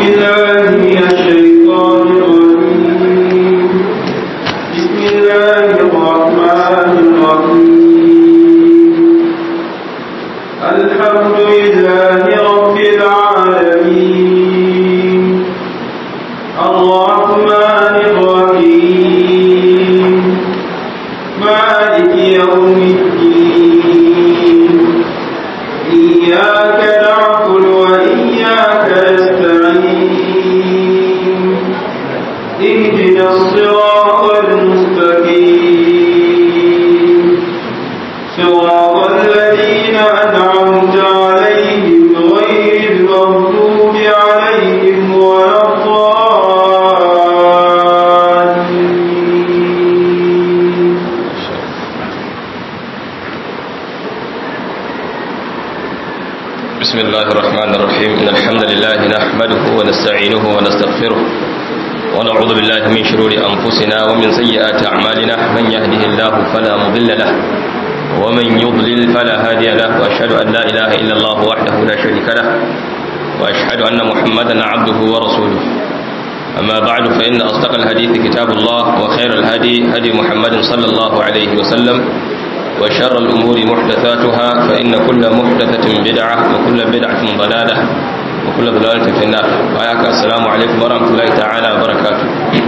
بالله من الشيطان الرجيم بسم الله الرحمن الرحيم الحمد لله رب العالمين الرحمن الرحيم مالك يوم الدين إياك نعبد وإياك نستعين اهدنا الصراط المستقيم صراط الذين أنعمت عليهم غير المغضوب عليهم ولا الضالين بسم الله الرحمن الرحيم إن الحمد لله نحمده ونستعينه ونستغفره ونعوذ بالله من شرور أنفسنا ومن سيئات أعمالنا من يهده الله فلا مضل له ومن يضلل فلا هادي له وأشهد أن لا إله إلا الله وحده لا شريك له وأشهد أن محمدا عبده ورسوله أما بعد فإن أصدق الحديث كتاب الله وخير الهدي هدي محمد صلى الله عليه وسلم وشر الأمور محدثاتها فإن كل محدثة بدعة وكل بدعة ضلالة وكل ضلالة في النار وآياك السلام عليكم ورحمة الله تعالى وبركاته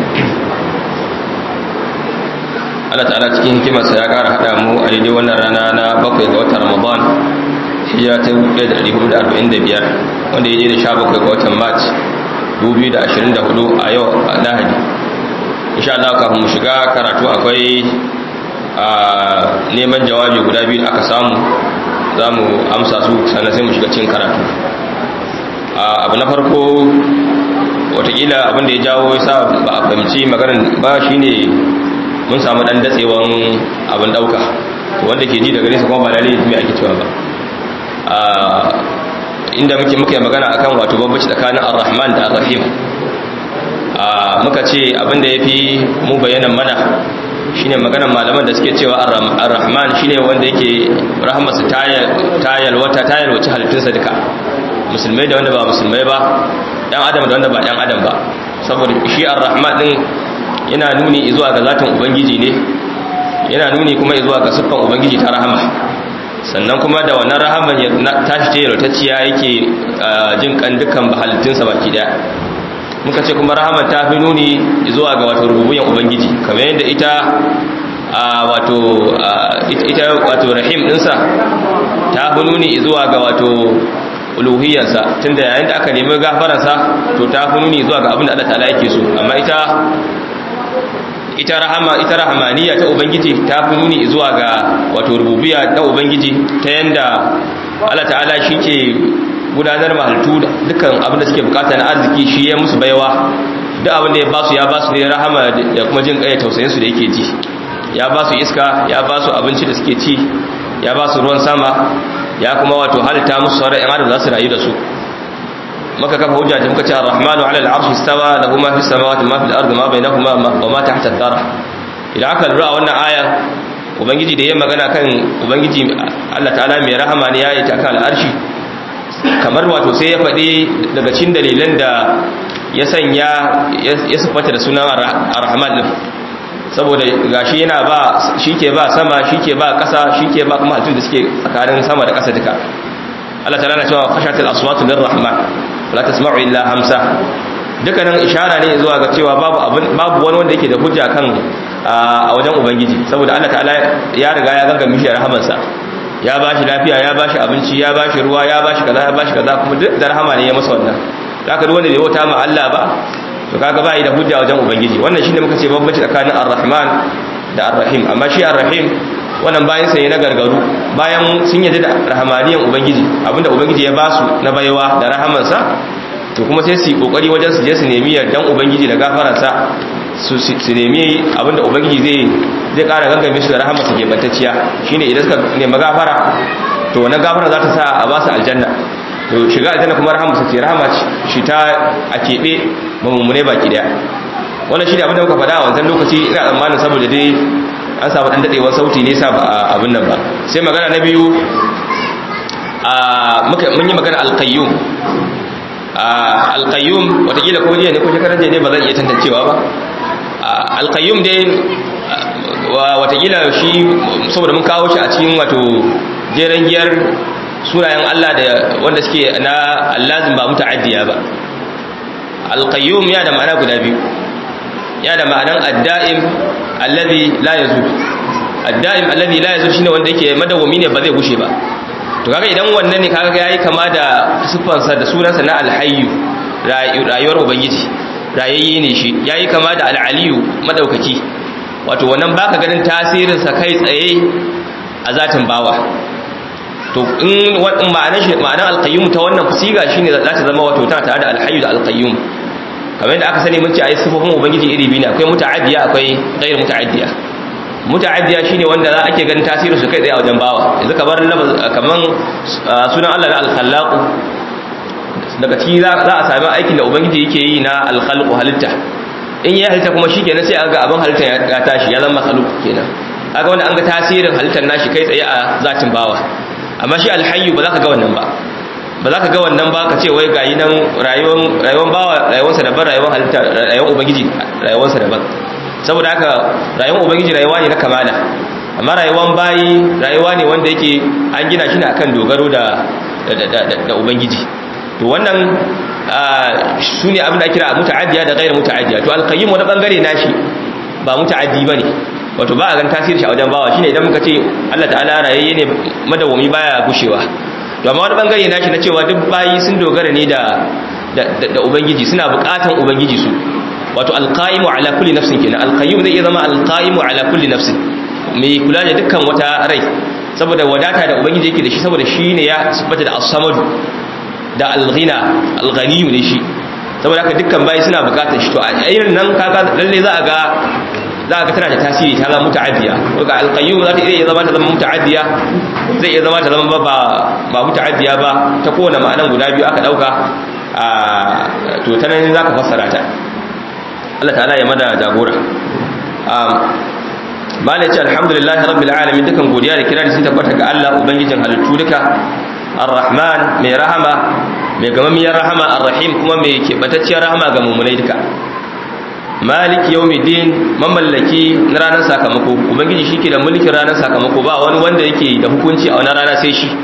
Allah ta'ala cikin hikimarsa ya ƙara haɗa mu a daidai wannan rana na bakwai ga watan Ramadan hijira ta 1445 wanda ya je da sha bakwai ga watan March 2024 a yau a Lahadi insha Allah kafin mu shiga karatu akwai a neman jawabi guda biyu da aka samu za mu amsa su sannan sai mu shiga cikin karatu abu na farko watakila abinda ya jawo ya sa ba a fahimci maganin ba shine mun samu dan datsewan abin dauka wanda ke ji daga nesa kuma ba lalle mai ake cewa ba inda muke muke magana akan wato bambanci tsakanin ar-rahman da ar-rahim muka ce abinda yafi mu bayanan mana shine maganar malaman da suke cewa ar-rahman shine wanda yake rahmarsa tayal wata tayal wace halittunsa duka musulmai da wanda ba musulmai ba dan adam da wanda ba dan adam ba saboda shi ar-rahman din yana nuni zuwa ga zatin ubangiji ne yana nuni kuma zuwa ga siffan ubangiji ta rahama sannan kuma da wannan rahaman ya tashi ce yarotacciya yake jin kan dukkan halittunsa baki daya muka ce kuma rahaman ta fi nuni zuwa ga wato rububiyan ubangiji kamar yadda ita wato ita wato rahim dinsa ta fi nuni zuwa ga wato uluhiyarsa tunda yayin da aka nemi gafaransa to ta fi nuni zuwa ga abin da Allah ta'ala yake so amma ita ita rahama ita rahamaniya ta ubangiji ta fi nuni zuwa ga wato rububiyya ta ubangiji ta yanda Allah ta'ala shike gudanar mahalittu dukkan abin da suke bukata na arziki shi ya musu baiwa duk abin da ya basu ya basu ne rahama da kuma jin kai tausayin su da yake ji ya basu iska ya basu abinci da suke ci ya basu ruwan sama ya kuma wato halitta musu sauran yan adam za su rayu da su maka kafa hujja ta muka ce ar-rahmanu 'ala al-'arshi istawa lahu ma fis samawati ma fil ardi ma bainahuma wa ma tahta al-thara idan aka lura wannan aya ubangiji da yayin magana kan ubangiji Allah ta'ala mai rahama ne yayi ta kan al-arshi kamar wato sai ya faɗi daga cikin dalilan da ya sanya ya sifata da sunan ar-rahman din saboda gashi yana ba shike ba sama shike ba ƙasa shike ba kuma halittun da suke tsakanin sama da ƙasa duka Allah ta'ala na cewa khashatil aswatu lirrahman la tasma'u illa hamsa dukkanin ishara ne zuwa ga cewa babu abin babu wani wanda yake da hujja kan a wajen ubangiji saboda Allah ta'ala ya riga ya ganga mishi rahamansa ya bashi lafiya ya bashi abinci ya bashi ruwa ya bashi kaza ya bashi kaza kuma duk da rahama ne ya masa wannan zaka duk wanda bai wata ma Allah ba to kaga bai da hujja wajen ubangiji wannan shine muka ce bambanci tsakanin ar-rahman da ar-rahim amma shi ar-rahim wannan bayan sai na gargaru bayan sun yaje da rahamaniyan ubangiji abinda ubangiji ya basu na baiwa da rahamansa to kuma sai su kokari wajen su je su nemi yardan ubangiji da gafararsa su su nemi abinda ubangiji zai zai kara gangame su da rahamarsa ke bantacciya shine idan suka nemi gafara to wannan gafara za ta sa a ba su aljanna to shiga aljanna kuma rahamarsa ce rahama shi ta a keɓe mamummune baki daya wannan shi ne abinda muka faɗa a wancan lokaci ina tsammanin saboda dai an samu ɗan daɗewar sauti ne sa ba abin nan ba sai magana na biyu mun yi magana alkayyum alqayyum watakila ko jiya ne ko shekaran jiya ne ba zan iya tantancewa ba alqayyum dai watakila shi saboda mun kawo shi a cikin wato jeren giyar sunayen Allah da wanda suke na allazim ba muta'addiya ba alqayyum ya da ma'ana guda biyu ya da ma'anan adda'im allazi la yazul adda'im allazi la yazul shine wanda yake madawwami ne ba zai gushe ba to kaga idan wannan ne kaga yayi kama da sifansa da sunansa na alhayyu rayuwar ubangiji rayayye ne shi yayi kama da alaliyu madaukaki wato wannan baka ganin tasirin sa kai tsaye a zatin bawa to in wannan ma'anar shi ma'anar alqayyum ta wannan siga shine za ta zama wato ta tare da alhayyu da alqayyum kamar yadda aka sani mun ce ayi sifofin ubangiji iri biyu ne akwai muta'addiya akwai ghairu muta'addiya muta'addiya shine wanda za ake ganin tasirin su kai tsaye a wajen bawa yanzu kamar kaman sunan Allah na al-khallaq daga ciki za a sami aikin da ubangiji yake yi na al-khalqu halitta in ya halitta kuma shikenan sai an ga abin halitta ya tashi ya zama khalq kenan kaga wanda an ga tasirin halittar nashi kai tsaye a zatin bawa amma shi al-hayyu ba za ka ga wannan ba ba za ka ga wannan ba ka ce wai gayi nan rayuwar rayuwar bawa rayuwarsa daban rayuwar halitta rayuwar ubangiji rayuwarsa daban saboda haka rayuwar ubangiji rayuwa ne na kamala amma rayuwar bayi rayuwa ne wanda yake an gina shi ne akan dogaro da da ubangiji to wannan su ne abin da kira muta'addiya da ghairu muta'addiya to alqayyim wani bangare nashi ba muta'addi bane wato ba a gan tasiri shi a wajen bawa shine idan muka ce Allah ta'ala rayayye ne madawwami baya gushewa to amma wani bangare nashi na cewa duk bayi sun dogara ne da da ubangiji suna bukatan ubangiji su wato alqaimu ala kulli nafsin kenan alqayyum zai iya zama alqaimu ala kulli nafsin mai kula da dukkan wata rai saboda wadata da ubangiji yake da shi saboda shi ne ya sifata da as-samadu da al-ghina al-ghaniyu ne shi saboda haka dukkan bayi suna bukatar shi to a irin nan kaga lalle za a ga za a ga tana da tasiri ta zama muta'addiya daga al-qayyum za ta iya zama ta zama muta'addiya zai iya zama ta zama ba ba muta'addiya ba ta kowane ma'anan guda biyu aka dauka a to ta nan zaka fassara ta Allah ta'ala ya mada jagora malai ce alhamdulillahi rabbil alamin dukan godiya da kirari sun tabbata ga Allah ubangijin halittu duka arrahman mai rahama mai gamammiyar rahama arrahim kuma mai keɓatacciyar rahama ga mummunai duka malik yawmiddin mamallaki na ranar sakamako ubangiji shike da mulkin ranar sakamako ba wani wanda yake da hukunci a wannan rana sai shi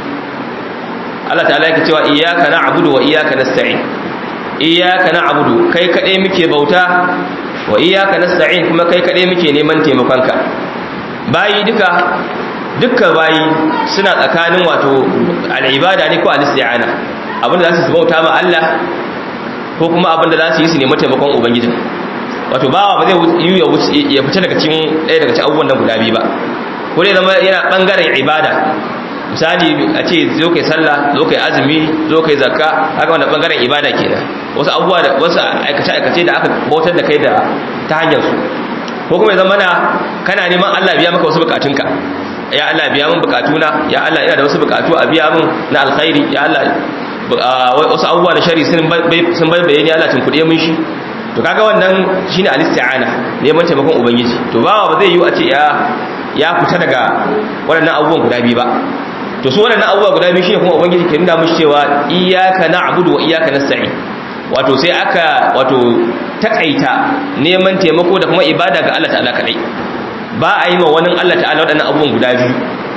Allah ta'ala yake cewa iyyaka na'budu wa iyyaka nasta'in iyyaka na'budu kai kadai muke bauta wa iyyaka nasta'in kuma kai kadai muke neman taimakonka bayi duka dukkan bayi suna tsakanin wato al'ibada ne ko al-isti'ana abinda za su bauta ma Allah ko kuma abinda za su yi su nemi taimakon ubangiji wato bawa ba zai yi ya fita daga cikin ɗaya daga cikin abubuwan nan guda biyu ba ko dai zama yana bangaren ibada misali a ce zo kai sallah zo kai azumi zo kai zakka haka wannan bangaren ibada kenan wasu abubuwa da wasu aikace aikace da aka bautar da kai da ta hanyar su ko kuma ya zama na kana neman Allah biya maka wasu bukatunka ya Allah biya min bukatuna ya Allah ina da wasu bukatu a biya min na alkhairi ya Allah wasu abubuwa da shari sun sun bayani Allah tun kuɗe mun shi to kaga wannan shine al-isti'ana neman taimakon ubangiji to bawa ba zai yi a ce ya ya fita daga waɗannan abubuwan guda biyu ba to su waɗannan abubuwa guda biyu shine kuma ubangiji ke nuna mushi cewa iyyaka na'budu wa iyyaka nasta'in wato sai aka wato takaita neman taimako da kuma ibada ga Allah ta'ala kadai ba a yi ma wani Allah ta'ala waɗannan abubuwan guda biyu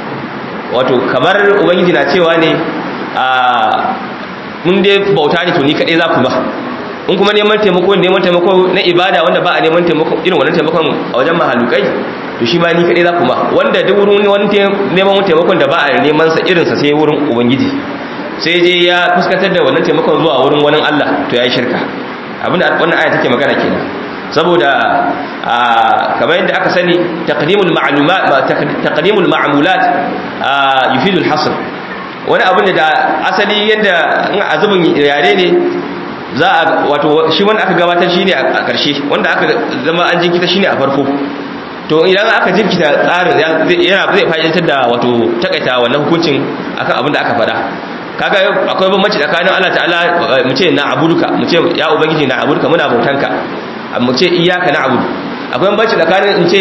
wato kamar ubangiji na cewa ne a mun dai bauta ne to ni kadai za ku ba in kuma neman taimako neman taimako na ibada wanda ba a neman taimako irin wannan taimakon a wajen mahalukai to shi ma ni kadai za ku ba wanda duk wurin wani neman taimakon da ba a neman sa irin sa sai wurin ubangiji sai je ya fuskantar da wannan taimakon zuwa wurin wani Allah to yayi shirka abinda wannan aya take magana kenan saboda kamar yadda aka sani taqdimul ma'lumat taqdimul ma'mulat yufidu al-hasr wani abin da asali yadda in azubin yare ne za a wato shi wanda aka gabatar shine a ƙarshe wanda aka zama an jinkita shine a farko to idan aka jinkita tsarin yana zai fa'idantar da wato takaita wannan hukuncin akan abin da aka faɗa kaga akwai bambanci tsakanin Allah ta'ala mu ce na abuduka mu ce ya ubangiji na abuduka muna bautanka mu ce iyyaka na abudu akwai bambanci tsakanin in ce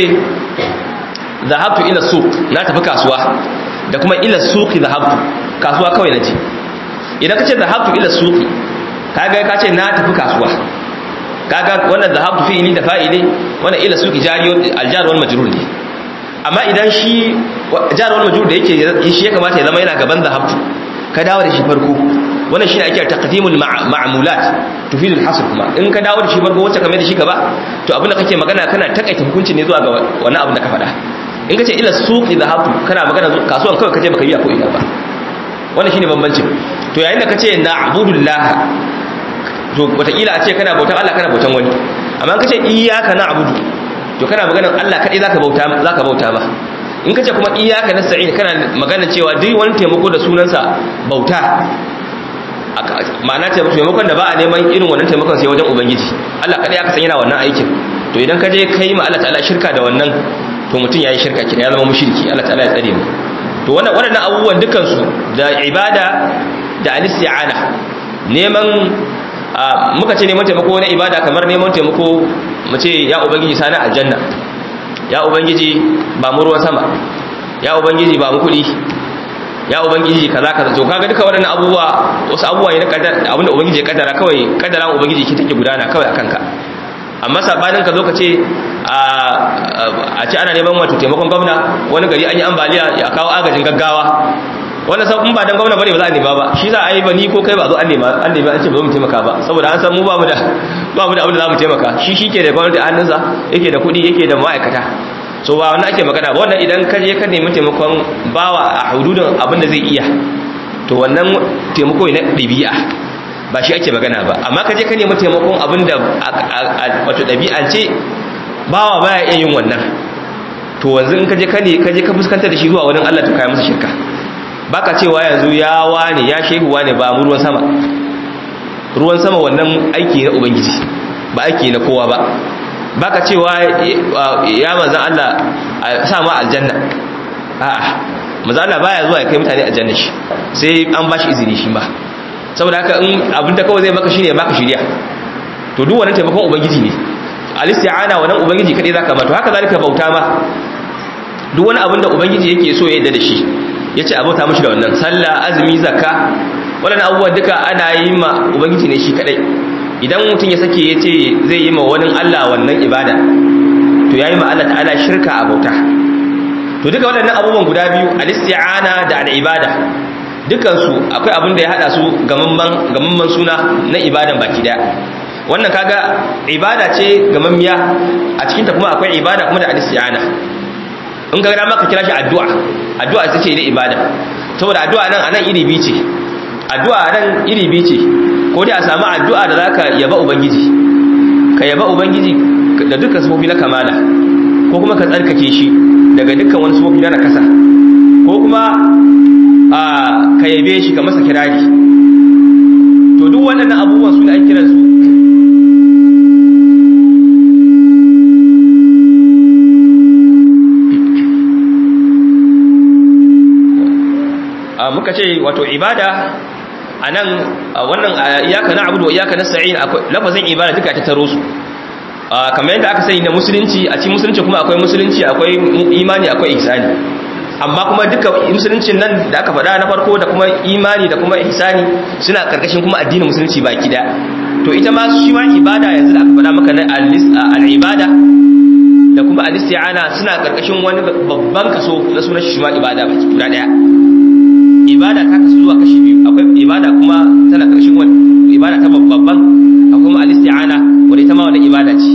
zahabtu ila suq na tafi kasuwa da kuma ila suqi zahabtu kasuwa kawai naje idan ka ce zahabtu ila suqi kaga ka ce na tafi kasuwa kaga wannan zahabtu fi'ili da fa'ili wannan ila suki jari aljar wal majrur ne amma idan shi jar wal majrur da yake shi ya kamata ya zama yana gaban zahabtu ka dawo da shi farko wannan shine ake taqdimul ma'mulat tufidul hasr kuma in ka dawo da shi farko wacce kamar da shi gaba to abin da kake magana kana takaita hukunci ne zuwa ga wannan abin da ka faɗa in ka ce ila suqi dhahabtu kana magana kasuwan kawai kace baka biya ko ina ba wannan shine bambancin to yayin da kace na'budullah to wataƙila a ce kana bautan Allah kana bautan wani amma in kace iyyaka na'budu to kana maganar Allah kadai zaka bauta zaka bauta ba in kace kuma iyyaka nasta'in kana magana cewa duk wani taimako da sunansa bauta ma'ana taimakon da ba a neman irin wannan taimakon sai wajen ubangiji Allah kadai aka san yana wannan aikin to idan ka je kai ma Allah ta'ala shirka da wannan to mutum yayi shirka kina ya zama mushriki Allah ta'ala ya tsare mu to wannan waɗannan abubuwan dukan su da ibada da al-isti'ana neman muka ce neman taimako na ibada kamar neman taimako mu ce ya ubangiji sani aljanna ya ubangiji ba mu ruwan sama ya ubangiji ba mu kuɗi ya ubangiji kaza kaza to kaga duka waɗannan abubuwa wasu abubuwa ne na kaddara abinda ubangiji ya kaddara kawai kaddara ubangiji ke take gudana kawai akan ka amma sabanin ka zo ka ce a ce ana neman wato taimakon gwamna wani gari an yi ambaliya ya kawo agajin gaggawa wannan san in ba dan gwamna bane ba za a nema ba shi za a yi ba ni ko kai ba zo an nema an nema an ce ba zo mu taimaka ba saboda an san mu ba mu da ba mu da abin da za mu taimaka shi shi ke da gwamnati a hannunsa yake da kuɗi yake da ma'aikata so ba wannan ake magana ba wannan idan ka je ka nemi taimakon bawa a hududin abin da zai iya to wannan taimako na ɗabi'a ba shi ake magana ba amma ka je ka nemi taimakon abin da wato ɗabi'ance bawa baya iya yin wannan to wanzu in ka je ka ne ka je ka fuskantar da shi zuwa wani Allah to kai masa shirka baka cewa yanzu ya wane ya shehu wane ba mu ruwan sama ruwan sama wannan aiki na ubangiji ba aiki na kowa ba baka cewa ya manzan Allah a sa ma aljanna a'a manzan Allah baya zuwa ya kai mutane aljanna shi sai an bashi izini shi ba saboda haka in abin da kawai zai maka shine ya baka shiriya to duk wannan taimakon ubangiji ne al-isti'ana wannan ubangiji kadai zaka ba to haka zalika bauta ma duk wani abin da ubangiji yake so ya yarda da shi yace abota mishi da wannan sallah azumi zakka waɗannan abubuwan duka ana yi ma ubangiji ne shi kadai idan mutum ya sake ya ce zai yi ma wani Allah wannan ibada to ya yi ma Allah ta'ala shirka a bauta to duka waɗannan abubuwan guda biyu al-isti'ana da al-ibada dukansu akwai abin da ya hada su gamamman suna na ibadan baki daya wannan kaga ibada ce gamammiya a cikinta kuma akwai ibada kuma da al-isti'ana in ga dama ka kira shi addu'a addu'a ita ce ne ibada saboda addu'a nan anan iri biyu ce addu'a nan iri biyu ce ko dai a samu addu'a da zaka yaba ubangiji ka yaba ubangiji da dukkan sifofi na kamala ko kuma ka tsarkake shi daga dukkan wani sifofi na nakasa ko kuma a ka yabe shi ka masa kirari to duk waɗannan abubuwan su ne ake kiran su muka ce wato ibada a nan wannan iyaka na abu da iyaka na sa'in lafazin ibada duka ta taro su kamar yadda aka sani na musulunci a cikin musulunci kuma akwai musulunci akwai imani akwai ihsani amma kuma duka musuluncin nan da aka faɗa na farko da kuma imani da kuma ihsani suna karkashin kuma addinin musulunci baki da to ita ma shi ma ibada yanzu da aka faɗa maka na al-ibada da kuma al-isti'ana suna karkashin wani babban kaso na sunan shi ma ibada baki guda daya ibada ta kasu zuwa kashi biyu akwai ibada kuma tana karshen wani ibada ta babban akwai kuma al-isti'ana wanda ita ma wani ibada ce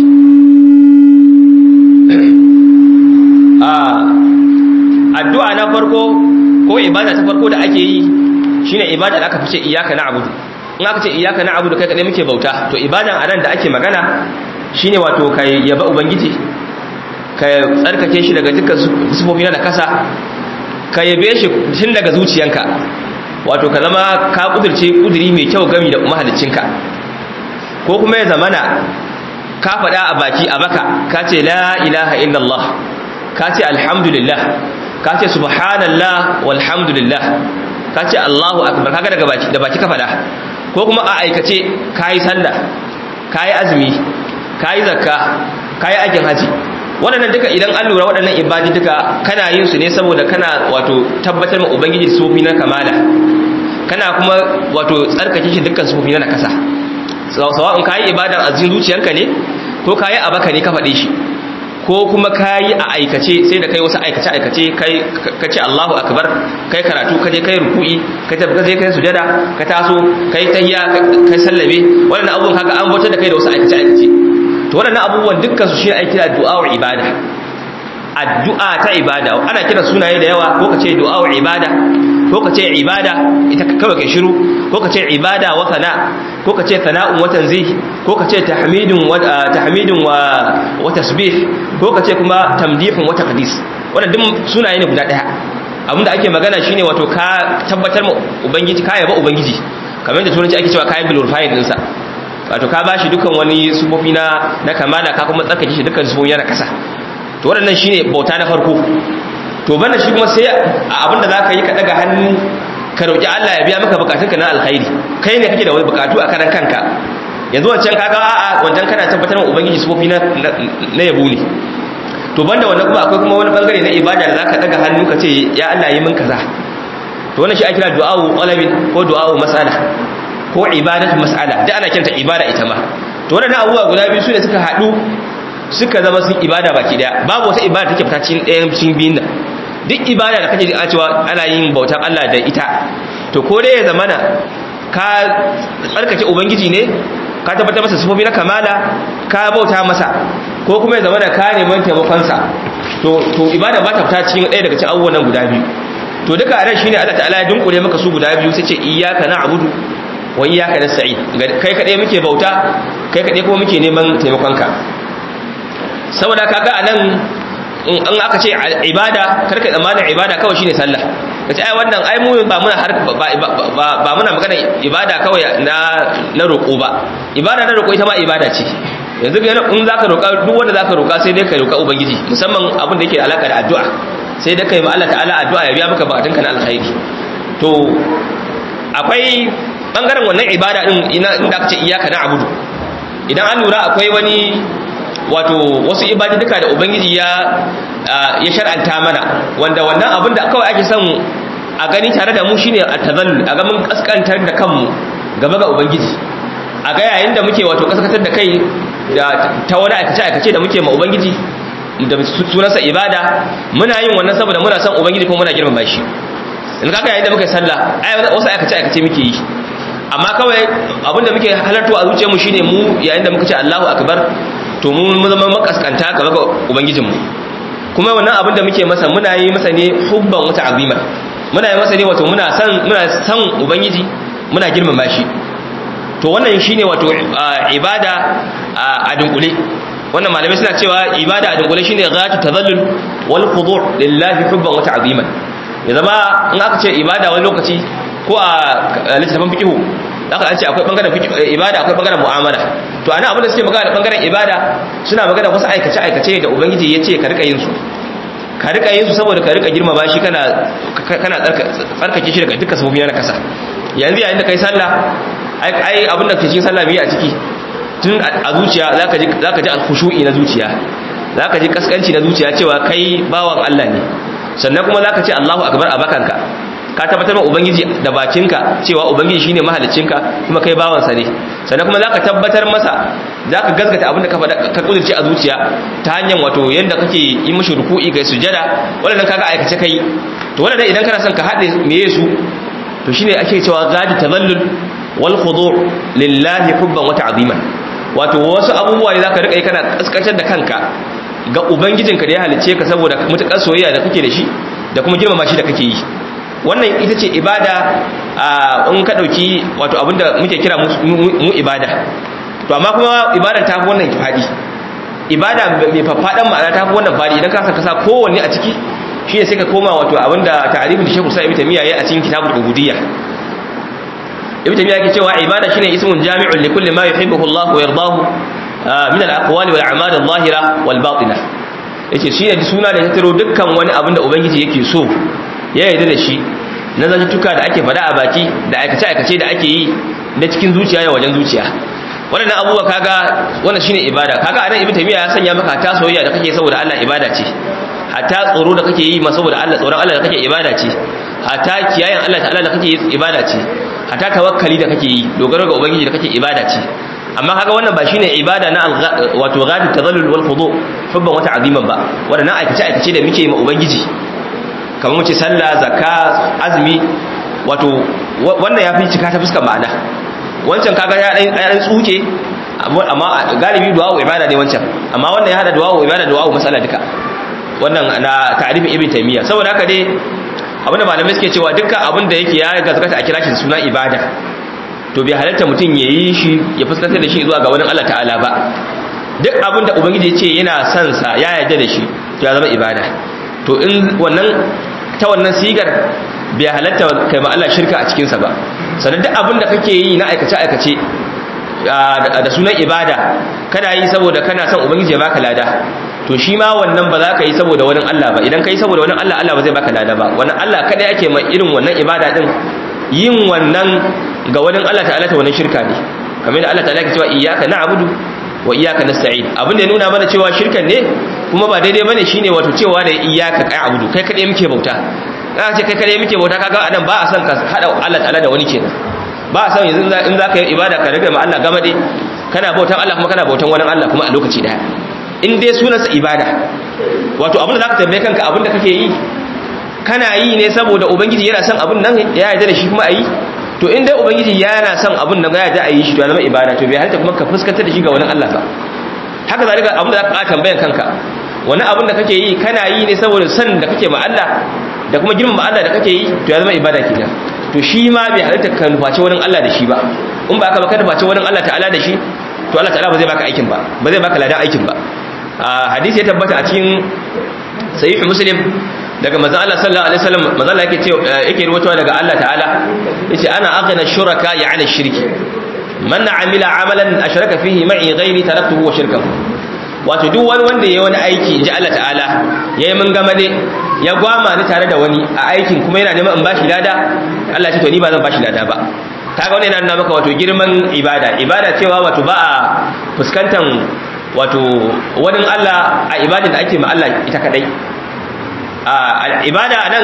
addu'a na farko ko ibada ta farko da ake yi shine ibada da aka fice iyyaka na'budu in aka ce iyyaka na'budu kai kadai muke bauta to ibadan anan da ake magana shine wato kai yaba ubangiji ka tsarkake shi daga dukkan sifofi na kasa ka yabe shi tun daga zuciyanka wato ka zama ka kudurce kuduri mai kyau gami da mahaliccinka ko kuma ya zamana ka faɗa a baki a baka ka ce la ilaha illallah ka ce alhamdulillah ka ce subhanallah walhamdulillah ka ce allahu akbar kaga daga baki da baki ka faɗa ko kuma a aikace ka yi sallah ka yi azumi ka yi zakka ka yi aikin haji waɗannan duka idan an lura waɗannan ibadi duka kana yin su ne saboda kana wato tabbatar ma ubangiji sufofi na kamala kana kuma wato tsarkake shi dukkan sufofi na nakasa sawa'un kayi ibadar a cikin zuciyarka ne ko kayi a baka ne ka faɗe shi ko kuma kayi a aikace sai da kai wasu aikace aikace kai ka ce Allahu akbar kai karatu ka je kai ruku'i ka tafi ka je kai sujada ka taso kai tahiyya kai sallame wannan abubuwan kaga an bautar da kai da wasu aikace aikace to wannan abubuwan dukkan su shi ake kira du'a ibada addu'a ta ibada ana kira sunaye da yawa ko ka ce du'a ibada ko ka ce ibada ita kawai kai shiru ko ka ce ibada wa sana ko ka ce sana'un wa tanzih ko ka ce tahmidun wa tahmidun wa wa tasbih ko ka ce kuma tamdihun wa taqdis wannan duk sunaye ne guda daya abinda ake magana shine wato ka tabbatar ma ubangiji ka yaba ubangiji kamar da turanci ake cewa kayan glorifying din sa wato ka bashi dukkan wani sufofi na na kamala ka kuma tsarkake shi dukkan sufofi na kasa to waɗannan shine bauta na farko to banda shi kuma sai abinda zaka yi ka daga hannu ka roki Allah ya biya maka bukatunka na alkhairi kai ne kake da wani bukatu a karan kanka yanzu wancan kaga a'a wancan kana tabbatar wa ubangiji sufofi na na yabo ne to banda wannan kuma akwai kuma wani bangare na ibada da zaka daga hannu ka ce ya Allah yi min kaza to wannan shi ake kira du'a'u qalabin ko du'a'u mas'ala ko ibadatu mas'ala da ana kiranta ibada ita ma to wannan abubuwa guda biyu su ne suka haɗu suka zama sun ibada baki daya babu wata ibada take fita cikin ɗayan cikin biyun nan duk ibada da kake ji a cewa ana yin bautar Allah da ita to ko dai ya zamana ka tsarkake ubangiji ne ka tabbatar masa sifofi na kamala ka bauta masa ko kuma ya zamana ka neman taimakon sa to to ibada ba ta fita cikin ɗaya daga cikin abubuwan nan guda biyu to duka a nan shine Allah ta'ala ya dunkule maka su guda biyu sai ce iyyaka na'budu wa iyyaka nasta'in kai kadai muke bauta kai kadai kuma muke neman taimakon ka saboda kaga anan in aka ce ibada karka tsammanin ibada kawai shine sallah kace ai wannan ai mu ba muna har ba muna magana ibada kawai na na roko ba ibada na roko ita ma ibada ce yanzu in zaka roka duk wanda zaka roka sai dai ka roka ubangiji musamman abin da yake da alaka da addu'a sai dai kai ma Allah ta'ala addu'a ya biya maka bukatunka na alkhairi to akwai bangaren wannan ibada din inda aka ce iyyaka na'budu idan an lura akwai wani wato wasu ibadi duka da ubangiji ya ya shar'anta mana wanda wannan abin da kawai ake son a gani tare da mu shine at-tazallul a ga mun kaskantar da kanmu gaba ga ubangiji a ga yayin da muke wato kaskantar da kai da ta wani aikace aikace da muke ma ubangiji da sunansa ibada muna yin wannan saboda muna son ubangiji kuma muna girmama shi in kaka yayin da muka yi sallah ai wasu aikace aikace muke yi amma kawai abin da muke halarto a zuciyarmu shine mu yayin da muka ce Allahu akbar to mu zama makaskanta gaba ga ubangijinmu kuma wannan abin da muke masa muna yi masa ne hubban wata azima muna yi masa ne wato muna san muna san ubangiji muna girmama shi to wannan shine wato ibada a dunkule wannan malamai suna cewa ibada a dunkule shine ghatu tazallul wal khudu' lillahi hubban wata azima ya zama in aka ce ibada wani lokaci ko a littafin fiqh aka an ce akwai bangaren ibada akwai bangaren mu'amala to ana abin da suke magana da bangaren ibada suna magana wasu aikace aikace da ubangiji ya ce ka rika yin su ka rika yin su saboda ka rika girmama shi kana kana tsarkake shi daga dukkan sabobi na kasa yanzu yayin da kai sallah ai abin da ke cikin sallah biyu a ciki tun a zuciya zaka ji zaka ji al-khushu'i na zuciya zaka ji kaskanci na zuciya cewa kai bawan Allah ne sannan kuma zaka ce Allahu akbar a bakanka ka tabbatar ma ubangiji da bakinka cewa ubangiji shine mahaliccinka kuma kai bawansa ne sannan kuma zaka tabbatar masa zaka gaskata abin da ka faɗa ka kudurce a zuciya ta hanyar wato yanda kake yi mishi ruku'i kai sujada wannan kaga aikace kai to wannan idan kana son ka haɗe meye su to shine ake cewa gadi tazallul wal khudu' lillahi hubban wa ta'ziman wato wasu abubuwa ne zaka rika yi kana kaskantar da kanka ga ubangijinka da ya halicce ka saboda mutakar soyayya da kake da shi da kuma girmama shi da kake yi wannan ita ce ibada in ka ɗauki wato abinda muke kira mu ibada to amma kuma ibadan ta fi wannan fadi ibada mai faffaɗan ma'ana ta fi wannan fadi idan ka saka sa kowanne a ciki shi ne sai ka koma wato abinda ta'arifin da shekul sa ibn tamiya yayi a cikin kitabul ubudiyya ibn tamiya yake cewa ibada shine ismun jami'un li kulli ma yuhibbuhu Allah wa yardahu min al-aqwali wal a'mal adh-dhahira wal batina yace shi ne suna da ya taro dukkan wani abin da ubangiji yake so ya yarda da shi na zantuka da ake fada a baki da aikace-aikace da ake yi na cikin zuciya da wajen zuciya waɗannan abubuwa kaga wannan shine ibada kaga anan ibnu taymiya ya sanya maka ta soyayya da kake saboda Allah ibada ce hatta tsoro da kake yi ma saboda Allah tsoron Allah da kake ibada ce hatta kiyayen Allah ta'ala da kake yi ibada ce hatta tawakkali da kake yi dogaro ga ubangiji da kake ibada ce amma kaga wannan ba shine ibada na wato ghadi tadallul wal khudu hubban wata aziman ba wanda na aikace aikace da muke ma ubangiji kamar mu ce sallah zakka azumi wato wannan ya fi cika ta fuskar ma'ana wancan kaga ya dan tsuke amma galibi du'a ibada ne wancan amma wannan ya hada du'a ibada du'a masala duka wannan na ta'rifin ibn taymiya saboda haka dai abinda malamai suke cewa dukkan abinda yake ya gaskata a kira shi suna ibada to bai halatta mutum ya yi shi ya fuskantar da shi zuwa ga wani Allah ta'ala ba duk abinda ubangiji ya ce yana son sa ya yarda da shi to ya zama ibada to in wannan ta wannan sigar bai halatta kai ma Allah shirka a cikin sa ba sannan duk abinda kake yi na aikace aikace da sunan ibada kana yi saboda kana son ubangiji ya baka lada to shi ma wannan ba za ka yi saboda wani Allah ba idan ka yi saboda wani Allah Allah ba zai baka lada ba wannan Allah kada yake mai irin wannan ibada din yin wannan ga wani Allah ta'ala ta wannan shirka ne kamar da Allah ta'ala ke cewa iyyaka na'budu wa iyyaka nasta'in abin da ya nuna mana cewa shirkan ne kuma ba daidai bane shine wato cewa da iyyaka na'budu kai kadai muke bauta kana ce kai kadai muke bauta kaga anan ba a son ka hada Allah ta'ala da wani kenan ba a son yanzu in za ka yi ibada ka rage ma Allah gamade kana bautan Allah kuma kana bautan wani Allah kuma a lokaci daya in dai sunansa ibada wato abin da za ka tambaye kanka abin da kake yi kana yi ne saboda ubangiji yana son abin nan ya yarda da shi kuma a yi to in dai ubangiji yana son abin nan ya yarda a yi shi to ya zama ibada to bai halitta kuma ka fuskantar da shi ga wani Allah ba haka zalika abin da za ka tambayan kanka wani abin da kake yi kana yi ne saboda son da kake ma Allah da kuma girmama Allah da kake yi to ya zama ibada kenan to shi ma bai halitta ka nufaci wani Allah da shi ba in ba ka ba ka nufaci wani Allah ta'ala da shi to Allah ta'ala ba zai baka aikin ba ba zai baka ladan aikin ba hadisi ya tabbata a cikin sahih muslim daga manzon Allah sallallahu alaihi wasallam manzon Allah yake ce yake ruwatowa daga Allah ta'ala yace ana aghna shuraka ya ala shirki man amila amalan ashraka fihi ma'i ghairi taraktuhu wa shirkahu wato duk wani wanda yayi wani aiki inji Allah ta'ala yayi mun gama ne ya gwama ni tare da wani a aikin kuma yana neman in bashi lada Allah ya ce to ni ba zan bashi lada ba kaga wannan yana nuna maka wato girman ibada ibada cewa wato ba a fuskantar wato wani Allah a ibadin da ake ma Allah ita kadai a ibada nan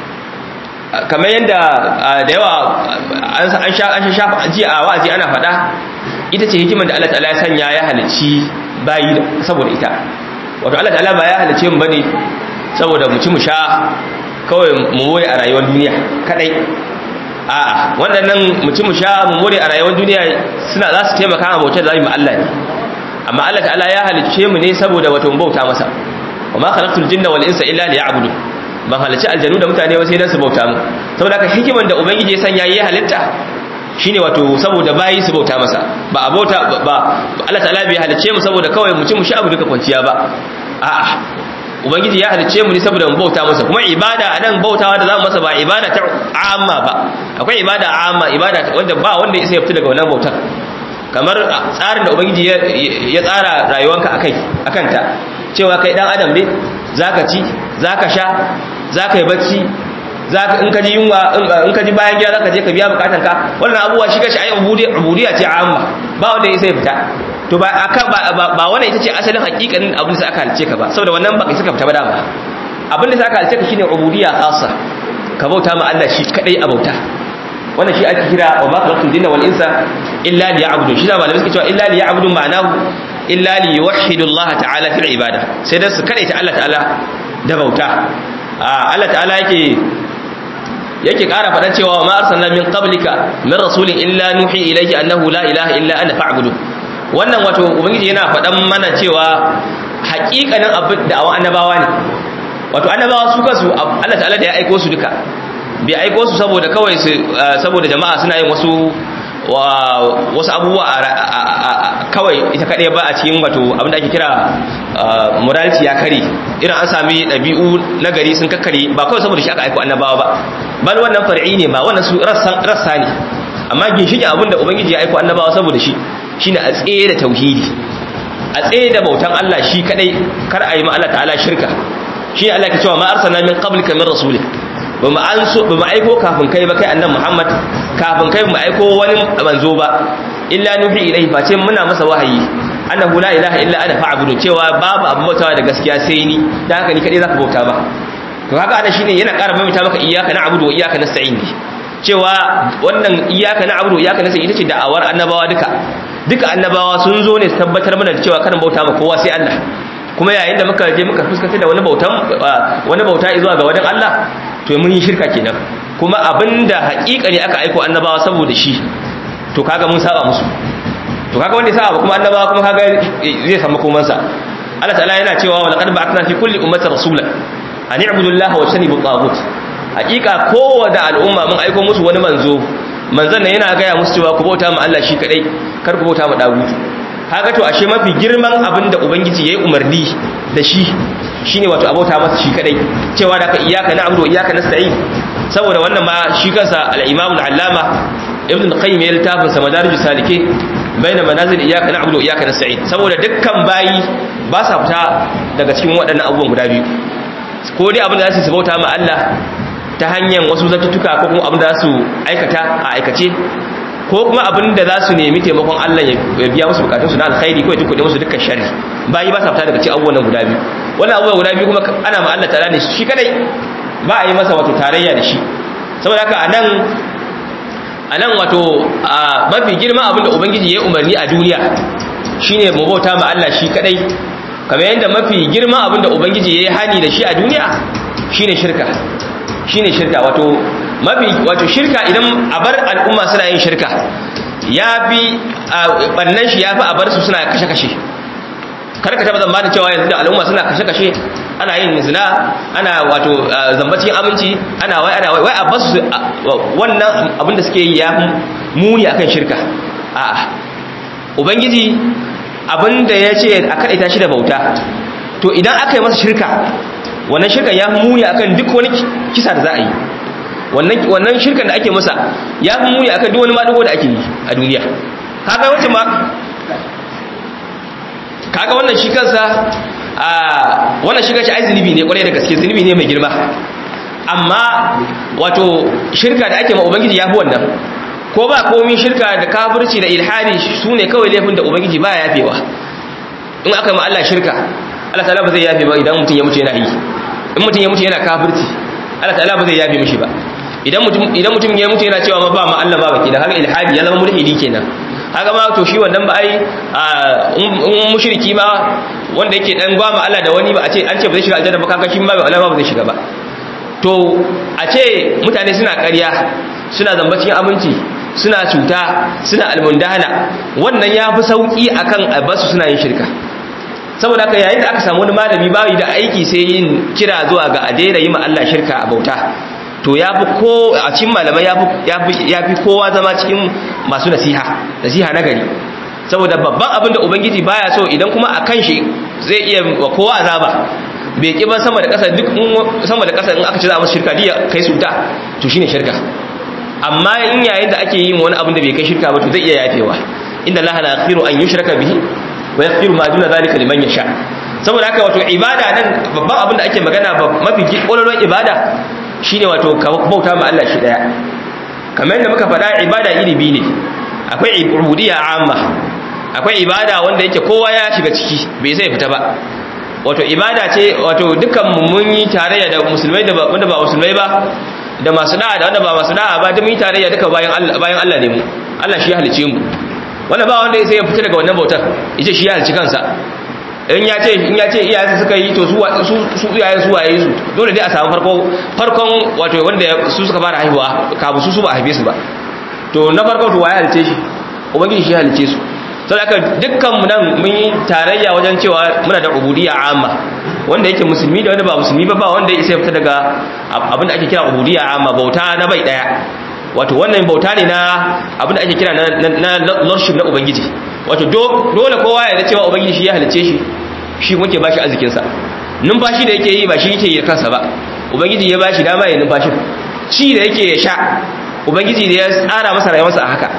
kamar yadda da yawa an sha an sha ji a wa'azi ana faɗa ita ce hikimar da Allah ta'ala ya sanya ya halicci bayi saboda ita wato Allah ta'ala ba ya halicce mu bane saboda mu ci mu sha kawai mu moye a rayuwar duniya kadai a'a waɗannan mu ci mu sha mu more a rayuwar duniya suna za su taimaka a bautar da zamu Allah ne amma Allah ta'ala ya halicce mu ne saboda wato bauta masa wa ma khalaqtul jinna wal insa illa liya'budun ban halicci aljanu da mutane ba sai dan su bauta mu saboda haka hikiman da ubangiji ya sanya yayi halitta shine wato saboda bayi su bauta masa ba a bauta ba Allah ta'ala bai halicce mu saboda kawai mu ci mu sha abu duka kwanciya ba a'a ubangiji ya halicce mu ne saboda mu bauta masa kuma ibada anan bautawa da zamu masa ba ibada ta amma ba akwai ibada amma ibada wanda ba wanda ya isa ya fita daga wannan bautar kamar tsarin da ubangiji ya tsara rayuwanka akai akanta cewa kai dan adam ne zaka ci zaka sha zaka yi bacci zaka in ka ji yunwa in ka ji bayan gida zaka je ka biya bukatun ka wannan abuwa shi kashi ayi ubudiyya ce amma ba wanda ya sai fita to ba aka ba ba wannan ita ce asalin hakikanin abin da aka halice ka ba saboda wannan ba kai suka fita ba da ba abin da aka halice ka shine ubudiyya khassa ka bauta ma Allah shi kadai a bauta wannan shi ake kira wa ma khalaqtul jinna wal insa illa liya'budun shi da malamai suke cewa illa liya'budun ma'anahu illa liyuwahhidu Allah ta'ala fil ibada sai dan su kade ta Allah ta'ala da bauta Allah ta'ala yake yake ƙara faɗan cewa ma arsalna min qablika min rasulin illa nuhi ilayhi annahu la ilaha illa ana fa'budu wannan wato ubangiji yana faɗan mana cewa haƙiƙanin abin da awan annabawa ne wato annabawa su kansu Allah ta'ala da ya aiko su duka bai aiko su saboda kawai su saboda jama'a suna yin wasu wasu abubuwa kawai ita kaɗai ba a cikin wato abinda ake kira morality ya kare irin an sami ɗabi'u na gari sun kakkare ba kawai saboda shi aka aiko annabawa ba bal wannan far'i ne ba wannan su rassa ne amma ginshiƙin abinda ubangiji ya aiko annabawa saboda shi shine a tsaye da tauhidi a tsaye da bautan Allah shi kadai kar a yi ma Allah ta'ala shirka shi Allah ke cewa ma arsalna min qablika min rasulih ba mu an so ba mu aiko kafin kai ba kai annabi Muhammad kafin kai mu aiko wani manzo ba illa nuhi ilaihi face muna masa wahayi annahu la ilaha illa ana fa'budu cewa babu abu bautawa da gaskiya sai ni dan haka ni kadai zaka bauta ba to haka ana shine yana ƙara mamita maka iyyaka na'budu wa iyyaka nasta'in cewa wannan iyyaka na'budu wa iyyaka nasta'in ita ce da'awar annabawa duka duka annabawa sun zo ne su tabbatar mana da cewa kan bauta ma kowa sai Allah kuma yayin da muka je muka fuskanta da wani bautan wani bauta zuwa ga wajen Allah to mun yi shirka kenan kuma abinda haƙiƙa ne aka aiko annabawa saboda shi to kaga mun saba musu to kaga wanda ya saba kuma annabawa kuma kaga zai samu komansa Allah ta'ala yana cewa wa laqad ba'athna fi kulli ummatin rasulan an i'budu Allah wa tanibu taghut haƙiƙa kowace al'umma mun aiko musu wani manzo manzon nan yana gaya musu cewa ku bauta ma Allah shi kadai kar ku bauta ma dagutu kaga to ashe mafi girman abin da ubangiji yayi umarni da shi shine wato abauta masa shi kadai cewa da ka iyyaka na'budu wa iyyaka nasta'in saboda wannan ma shi kansa al-imam al-allama ibn al-qayyim ya littafin sa madarij salike baina manazil iyyaka na'budu wa iyyaka nasta'in saboda dukkan bayi ba sa fita daga cikin waɗannan abubuwan guda biyu ko dai abin da za su bauta ma Allah ta hanyar wasu zattutuka ko kuma abin da za su aikata a aikace ko kuma abin da za su nemi taimakon Allah ya biya musu bukatunsu na alkhairi ko ya tukuɗe musu dukkan sharri bayi ba sa fita daga cikin abubuwan nan guda biyu wannan abubuwa guda biyu kuma ana ma Allah ta'ala ne shi kadai ba a yi masa wato tarayya da shi saboda haka anan anan wato mafi girma abin da ubangiji ya umarni a duniya shine mu bauta ma Allah shi kadai kamar yadda mafi girma abin da ubangiji ya yi hani da shi a duniya shine shirka shine shirka wato mafi wato shirka idan a bar al'umma suna yin shirka ya fi bannan shi ya fi a bar su suna kashe-kashe karka taba zamba cewa yanzu da al'umma suna kashe-kashe ana yin zina ana wato zambacin aminci ana wai ana wai a basu wannan abin da suke yi ya muni akan shirka a'a ubangiji abin da ya ce a kaɗaita shi da bauta to idan aka yi masa shirka wannan shirkan ya muni akan duk wani kisa da za a yi wannan shirkan da ake masa ya fi muni akan duk wani maɗigo da ake yi a duniya kaga wacce ma kaga wannan shi kansa a wannan shi kansa ai zunubi ne kwarai da gaske zunubi ne mai girma amma wato shirka da ake ma ubangiji ya fi wannan ko ba komi shirka da kafirci da ilhadi su ne kawai laifin da ubangiji ba ya yafewa in aka ma Allah shirka Allah ta'ala ba zai yafe ba idan mutum ya mutu yana yi in mutum ya mutu yana kafirci Allah ta'ala ba zai yafe mishi ba idan mutum idan mutum ya mutu yana cewa ba ma Allah ba baki da haka ilhadi ya zama mulhidi kenan haka ma to shi wannan ba ai in mushriki ma wanda yake dan gwama Allah da wani ba a ce an ce ba zai shiga aljanna ba kaga shi ma ba Allah ba zai shiga ba to a ce mutane suna ƙarya suna zamba cikin aminci suna cuta suna almundana wannan ya fi sauƙi akan abasu suna yin shirka saboda haka yayin da aka samu wani malami bayi da aiki sai yin kira zuwa ga a daina yi ma Allah shirka a bauta to ya fi ko a cikin malamai ya fi kowa zama cikin masu nasiha nasiha na gari saboda babban abin da ubangiji baya so idan kuma a kan shi zai iya wa kowa azaba bai ƙi ba sama da ƙasa duk sama da ƙasa in aka ci za a masu shirka diya kai su ta to shine shirka amma in yayin da ake yin wani abin da bai kai shirka ba to zai iya yafewa inda Allah la yaghfiru an yushraka bihi wa yaghfiru ma duna zalika liman yasha saboda haka wato ibada nan babban abin da ake magana mafi kololon ibada shine wato ka bauta ma Allah shi daya kamar yadda muka faɗa ibada iri biyu ne akwai ubudiyya amma akwai ibada wanda yake kowa ya shiga ciki bai sai fita ba wato ibada ce wato dukkan mun yi tarayya da musulmai da wanda ba musulmai ba da masu da'a da wanda ba masu da'a ba duk mun yi tarayya duka bayan Allah bayan Allah ne mu Allah shi ya halice mu wanda ba wanda sai ya fita daga wannan bautar yace shi ya halici kansa in ya ce in ya ce iyayensa suka yi to su su iyayen su waye su dole dai a samu farko farkon wato wanda su suka fara haihuwa kabu su su ba haife su ba to na farko to waye halice shi ubangiji shi ya halice su saboda haka dukkan mu nan mun yi tarayya wajen cewa muna da ubudiyya amma wanda yake musulmi da wanda ba musulmi ba ba wanda ya isa fita daga abin da ake kira ubudiyya amma bauta na bai daya wato wannan bauta ne na abin da ake kira na lordship na ubangiji wato dole kowa ya da cewa ubangiji shi ya halice shi shi muke ba shi arzikinsa numfashi da yake yi ba shi yake yi kansa ba ubangiji ya ba shi dama ya numfashin ci da yake ya sha ubangiji da ya tsara masa rayuwarsa a haka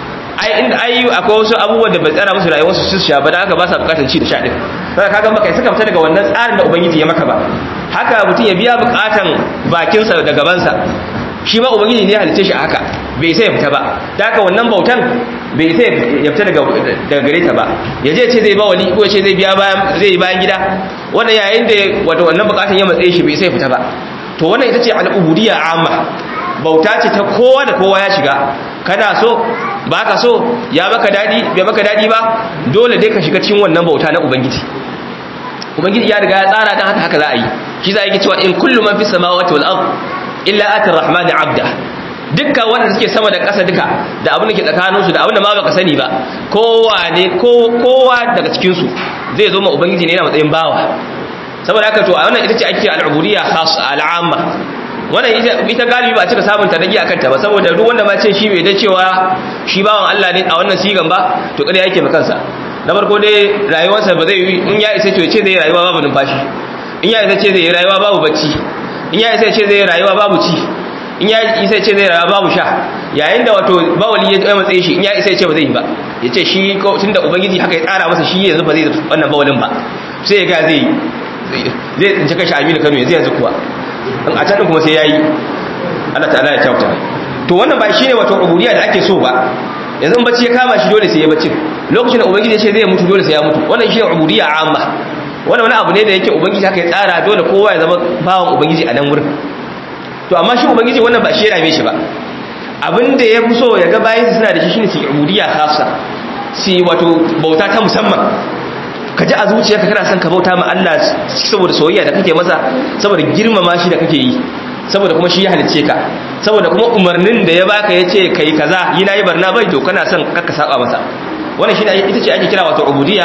ai inda ai akwai wasu abubuwan da bai tsara musu rayuwarsu su sha ba da haka ba sa bukatar ci da sha din sai kaga baka suka fita daga wannan tsarin da ubangiji ya maka ba haka mutum ya biya bukatan bakinsa da gabansa shi ma ubangiji ne ya halice shi a haka bai sai ya fita ba ta haka wannan bautan bai sai ya fita daga gare ta ba ya je ce zai ba wali ko ce zai biya bayan zai yi bayan gida wannan yayin da wato wannan bukatun ya matsaye shi bai sai ya fita ba to wannan ita ce al'ubudiyya amma bauta ce ta kowa da kowa ya shiga kana so ba ka so ya maka dadi bai maka dadi ba dole dai ka shiga cikin wannan bauta na ubangiji ubangiji ya riga ya tsara dan haka haka za a yi shi za a yi cewa in kullu man fi samawati wal ard illa ati rahman abda dukkan wanda suke sama da ƙasa duka da abin da ke tsakaninsu da abin da ma baka sani ba kowa ne kowa daga cikin su zai zo ma ubangiji ne yana matsayin bawa saboda haka to a wannan ita ce ake al'ubudiyya khas al'amma wannan ita galibi ba a cika samun tadagi akan ta ba saboda duk wanda ma ce shi bai da cewa shi bawan Allah ne a wannan sigan ba to kada yake kansa na farko dai rayuwarsa ba zai yi in ya isa ce zai rayuwa babu numfashi in ya isa ce zai rayuwa babu bacci in ya isa ce zai rayuwa babu ci in ya isa ce zai rayuwa babu sha yayin da wato bawali ya tsaye matsayi shi in ya isa ce ba zai yi ba ya ce shi tunda ubangiji haka ya tsara masa shi yanzu ba zai wannan bawalin ba sai ya ga zai zai tsinci kashi aminu kano yanzu yanzu kuwa in a can kuma sai ya yi Allah ta'ala ya kyauta to wannan ba shine wato ubudiyya da ake so ba yanzu in bacci ya kama shi dole sai ya bacci lokacin da ubangiji ya ce zai mutu dole sai ya mutu wannan shine ubudiyya amma wannan wani abu ne da yake ubangiji haka ya tsara dole kowa ya zama bawan ubangiji a nan wurin to amma shi ubangiji wannan ba shi ya rame shi ba abin da ya fi so ya ga bayan suna da shi shine su ubudiyya khassa su wato bauta ta musamman ka ji a zuciyarka kana son ka bauta ma Allah saboda soyayya da kake masa saboda girmama shi da kake yi saboda kuma shi ya halicce ka saboda kuma umarnin da ya baka yace kai kaza yi nayi barna bai to kana son ka saba masa wannan shi ita ce ake kira wato ubudiyya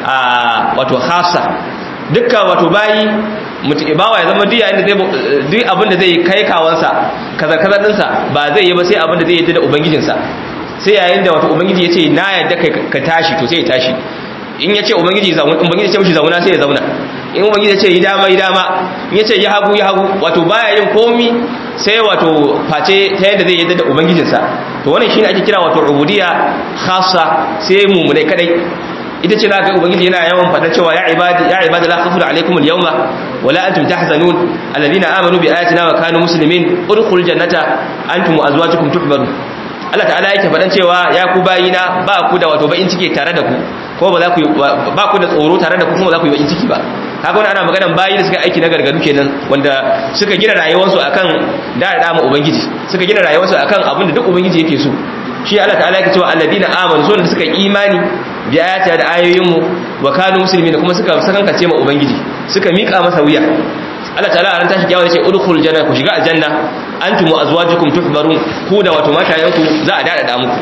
a wato khassa dukkan wato bayi mutu bawa ya zama diya inda zai duk abin da zai kai kawansa kaza kaza dinsa ba zai yi ba sai abin da zai yi da ubangijinsa sai yayin da wato ubangiji yace na yadda ka tashi to sai ya tashi in ya ce ubangiji zauna ubangiji ce mishi zauna sai ya zauna in ubangiji ya ce yi dama yi dama in ya ce yi hagu yi hagu wato baya yin komi sai wato face ta yadda zai yadda da ubangijinsa to wannan shine ake kira wato ubudiyya khassa sai mumunai kadai ita ce zaka ubangiji yana yawan fada cewa ya ibadi ya ibadi la khawfun alaykum al-yawma wala antum tahzanun alladhina amanu bi ayatina wa kanu muslimin udkhul jannata antum wa azwajukum tuhbarun Allah ta'ala yake faɗan cewa ya ku bayina ba ku da wato bakin ciki tare da ku ko ba za ku ba ku da tsoro tare da ku kuma za ku yi bakin ciki ba kaga wannan ana maganan bayi da suka aiki na gargadu kenan wanda suka gina rayuwarsu akan da da mu ubangiji suka gina rayuwarsu akan abin da duk ubangiji yake so shi Allah ta'ala yake cewa alladina amanu sun da suka imani bi ayati da ayoyin mu wa kanu muslimin kuma suka sakankace ma ubangiji suka mika masa wuya Allah ta'ala a ran tashi kyawa yace udkhul janna ku shiga aljanna antum wa azwajukum tuhbarun ku da wato matayanku za a dada da muku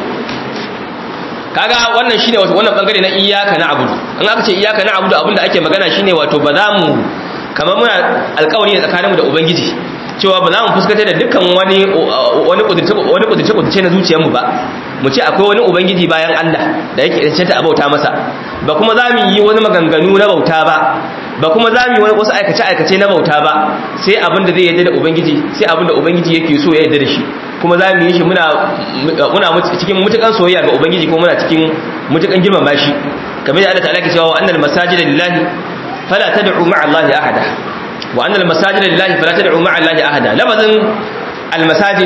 kaga wannan shine wato wannan bangare na iyyaka na'budu in aka ce iyyaka na'budu abinda ake magana shine wato ba za mu kamar muna alƙawari ne tsakaninmu da ubangiji cewa ba za mu fuskantar da dukkan wani wani kudurce wani kudurce kudurce na zuciyarmu ba mu ce akwai wani ubangiji bayan Allah da yake cancanta a bauta masa ba kuma za mu yi wani maganganu na bauta ba ba kuma za mu yi wasu aikace aikace na bauta ba sai abin da zai yarda da ubangiji sai abin da ubangiji yake so ya yarda da shi kuma za mu yi shi muna muna cikin mutukan soyayya ga ubangiji kuma muna cikin mutukan girmama shi kamar da Allah ta'ala ke cewa wa annal masajida lillahi fala tad'u ma'a Allahi ahada wa annal masajida lillahi fala tad'u ma'a Allahi ahada lafazin al masajid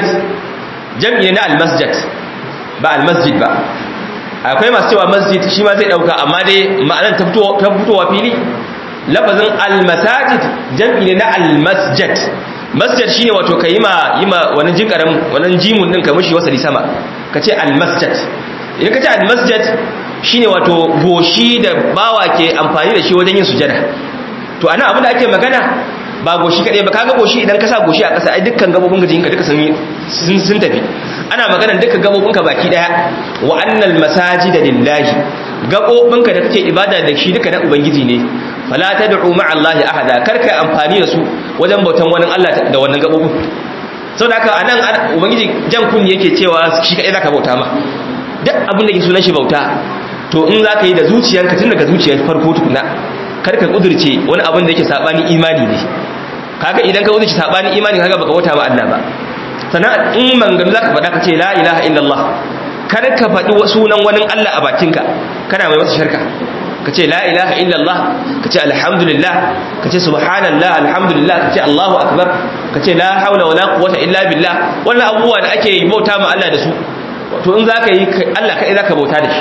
jam'i na al masjid ba al masjid ba akwai masu cewa masjid shi ma zai dauka amma dai ma'anar ta fitowa fili lafazin al masajid jam'i ne na al masjid masjid shine wato ka yi ma yi ma wani jinkarin wani jimun din ka mishi wasali sama ka ce almasjid idan ka ce almasjid shine wato goshi da bawa ke amfani da shi wajen yin sujada to anan abin da ake magana ba goshi kadai ba kaga goshi idan ka sa goshi a ƙasa ai dukkan gabobin ka jinka duka sun sun tafi ana magana dukkan gabobin ka baki daya wa annal masajida lillahi gabobin ka da kake ibada da shi duka na ubangiji ne fala tad'u ma'a allahi ahada karka amfani da su wajen bautan wani Allah da wannan gabobin saboda haka anan ubangiji jan kun yake cewa shi kadai zaka bauta ma duk abin da ke sunan shi bauta to in zaka yi da zuciyarka tun daga zuciyar farko tukuna karka kudurce wani abin da yake sabani imani ne kaga idan ka kudurce sabani imani kaga baka bauta ma Allah ba sannan in manganu zaka faɗa ka ce la ilaha illallah kar ka faɗi sunan wani Allah a bakinka kana mai masa shirka ka ce la ilaha illallah ka ce alhamdulillah ka ce subhanallah alhamdulillah ka ce allahu akbar ka ce la haula wala quwwata illa billah wannan abubuwa da ake bauta ma Allah da su to in zaka yi Allah kai zaka bauta da shi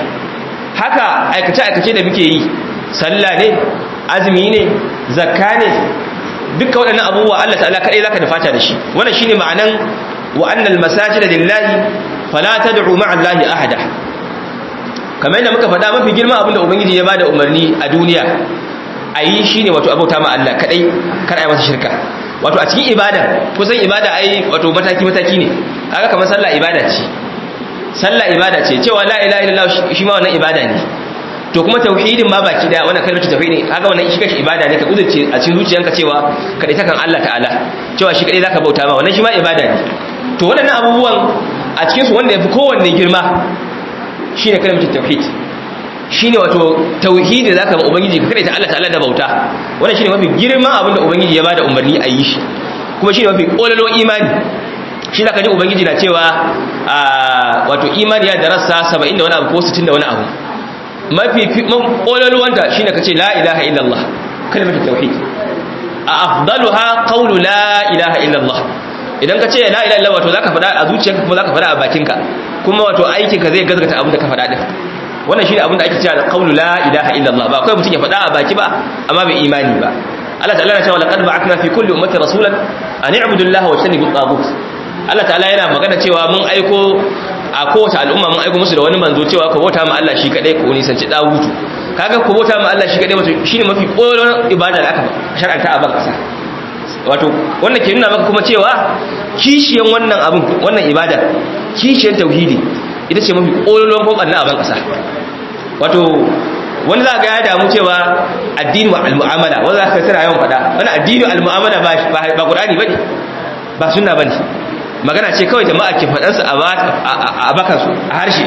haka aikace aikace da muke yi sallah ne azumi ne zakka ne dukkan waɗannan abubuwa Allah ta'ala kai zaka da fata da shi wannan shine ma'anan wa annal masajida lillahi fala tad'u ma'a allahi ahada kamar yadda muka faɗa mafi girman abinda ubangiji ya bada umarni a duniya a yi shine wato abauta ma Allah kadai kar ai masa shirka wato a cikin ibada kusan ibada ai wato mataki mataki ne kaga kamar sallah ibada ce sallah ibada ce cewa la ilaha illallah shi ma wannan ibada ne to kuma tauhidin ma baki da wannan kalmar tauhidi kaga wannan shi kashi ibada ne ka uzurce a cikin zuciyanka cewa kadai takan Allah ta'ala cewa shi kadai zaka bauta ma wannan shi ma ibada ne to waɗannan abubuwan a cikin su wanda yafi kowanne girma shine kalmar tauhid shine wato tauhidi zaka ba ubangiji ka kadai ta Allah ta'ala da bauta wannan shine mafi girma abinda ubangiji ya bada umarni a yi shi kuma shine mafi kololo imani shi zaka ji ubangiji na cewa wato imani ya darasa 70 da wani abu ko 60 da wani abu mafi kololuwanta shine kace la ilaha illallah kalmar tauhid a afdaluha qawlu la ilaha illallah idan ka ce la ilaha illallah wato zaka faɗa a zuciyarka kuma zaka faɗa a bakinka kuma wato aikinka zai gazgata abin da ka faɗa din wannan shine abin da ake cewa qawlu la ilaha illallah ba kai mutum ya faɗa a baki ba amma bai imani ba Allah ta'ala ya ce laqad ba'athna fi kulli ummatin rasulan an i'budu allaha wa tajtanibu at Allah ta'ala yana magana cewa mun aiko a kowace al'umma mun aiko musu da wani manzo cewa ku bauta ma Allah shi kadai ku nisanci dawutu kaga ku bauta ma Allah shi kadai wato shine mafi koyon ibada da aka shar'anta a ban kasa wato wannan ke nuna maka kuma cewa kishiyan wannan abin wannan ibada kishiyan tauhidi ita ce mafi koyon kokon na a ban kasa wato wani za ga ya damu cewa addini al-mu'amala wanda za ka tsira yawan faɗa wani addini al-mu'amala ba ba Qur'ani bane ba sunna bane magana ce kawai jama'a ke faɗansu a bakansu a harshe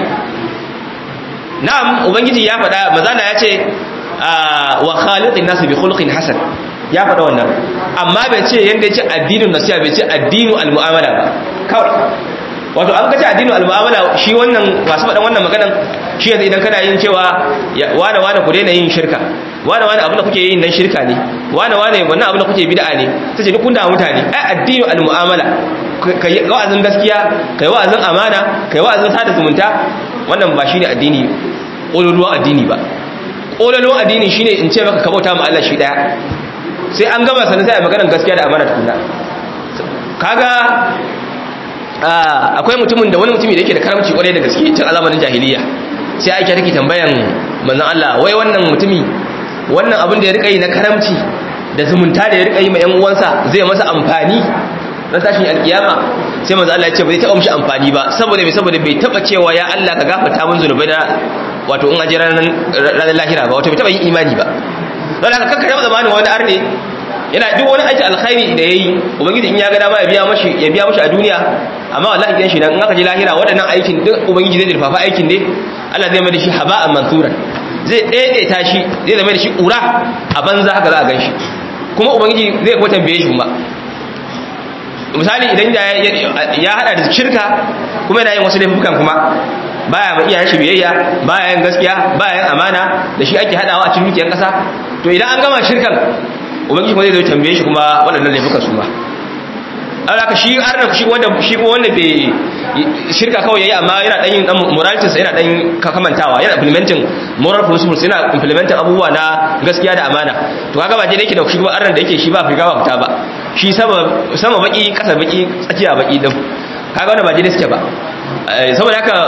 na'am ubangiji ya faɗa mazana ya ce wa khaliqin nasu bi khuluqin hasan ya faɗa wannan amma bai ce yanda ya ce addinin nasiha bai ce addinu almu'amala ba kawai wato an kace addinu almu'amala shi wannan masu faɗan wannan maganan shi yanzu idan kana yin cewa wane wane ku daina yin shirka wane wane abin da kuke yin nan shirka ne wane wane wannan abin da kuke bid'a ne sai duk kun da mutane ai addinu almu'amala kai wa'azin gaskiya kai wa'azin amana kai wa'azin sada zumunta wannan ba shine addini ƙololuwan addini ba ƙololuwan addini shine in ce maka kabauta ma Allah shi daya sai an gama sanin sai a maganar gaskiya da amana tukuna kaga akwai mutumin da wani mutumi da yake da karamci kwarai da gaske tun a zamanin jahiliya sai ake take tambayan manzon Allah wai wannan mutumi wannan abin da ya rika yi na karamci da zumunta da ya rika yi ma yan uwansa zai masa amfani na tashin alkiyama sai manzo Allah ya ce bai taɓa mishi amfani ba saboda bai saboda bai taɓa cewa ya Allah ka gafarta min zunubai na wato in aje ranar ranar lahira ba wato bai taɓa yin imani ba don haka kanka taɓa zamanin wani arne yana duk wani aiki alkhairi da yayi ubangiji in ya ga dama ya biya mashi ya biya mashi a duniya amma wallahi idan shi nan in aka je lahira waɗannan aikin duk ubangiji zai dirfafa aikin ne Allah zai mai da shi haba'an mansuran zai daidaita shi zai zama da shi ƙura a banza haka za a gan shi kuma ubangiji zai kuma tambaye shi kuma misali idan ya hada da shirka kuma yana yin wasu laifukan kuma baya ma iyayen shi biyayya baya yin gaskiya baya yin amana da shi ake hadawa a cikin dukiyar kasa to idan an gama shirkan ubangiji kuma zai zo tambaye shi kuma waɗannan laifukan su ma alaka shi arna shi wanda shi kuma wanda bai shirka kawai yayi amma yana dan yin dan morality yana dan kamantawa yana implementing moral principles yana implementing abubuwa na gaskiya da amana to kaga ba je yake da shi kuma arna da yake shi ba figa ba fita ba shi sama sama baki kasa baki tsakiya baki din kaga wannan ba je suke ba saboda haka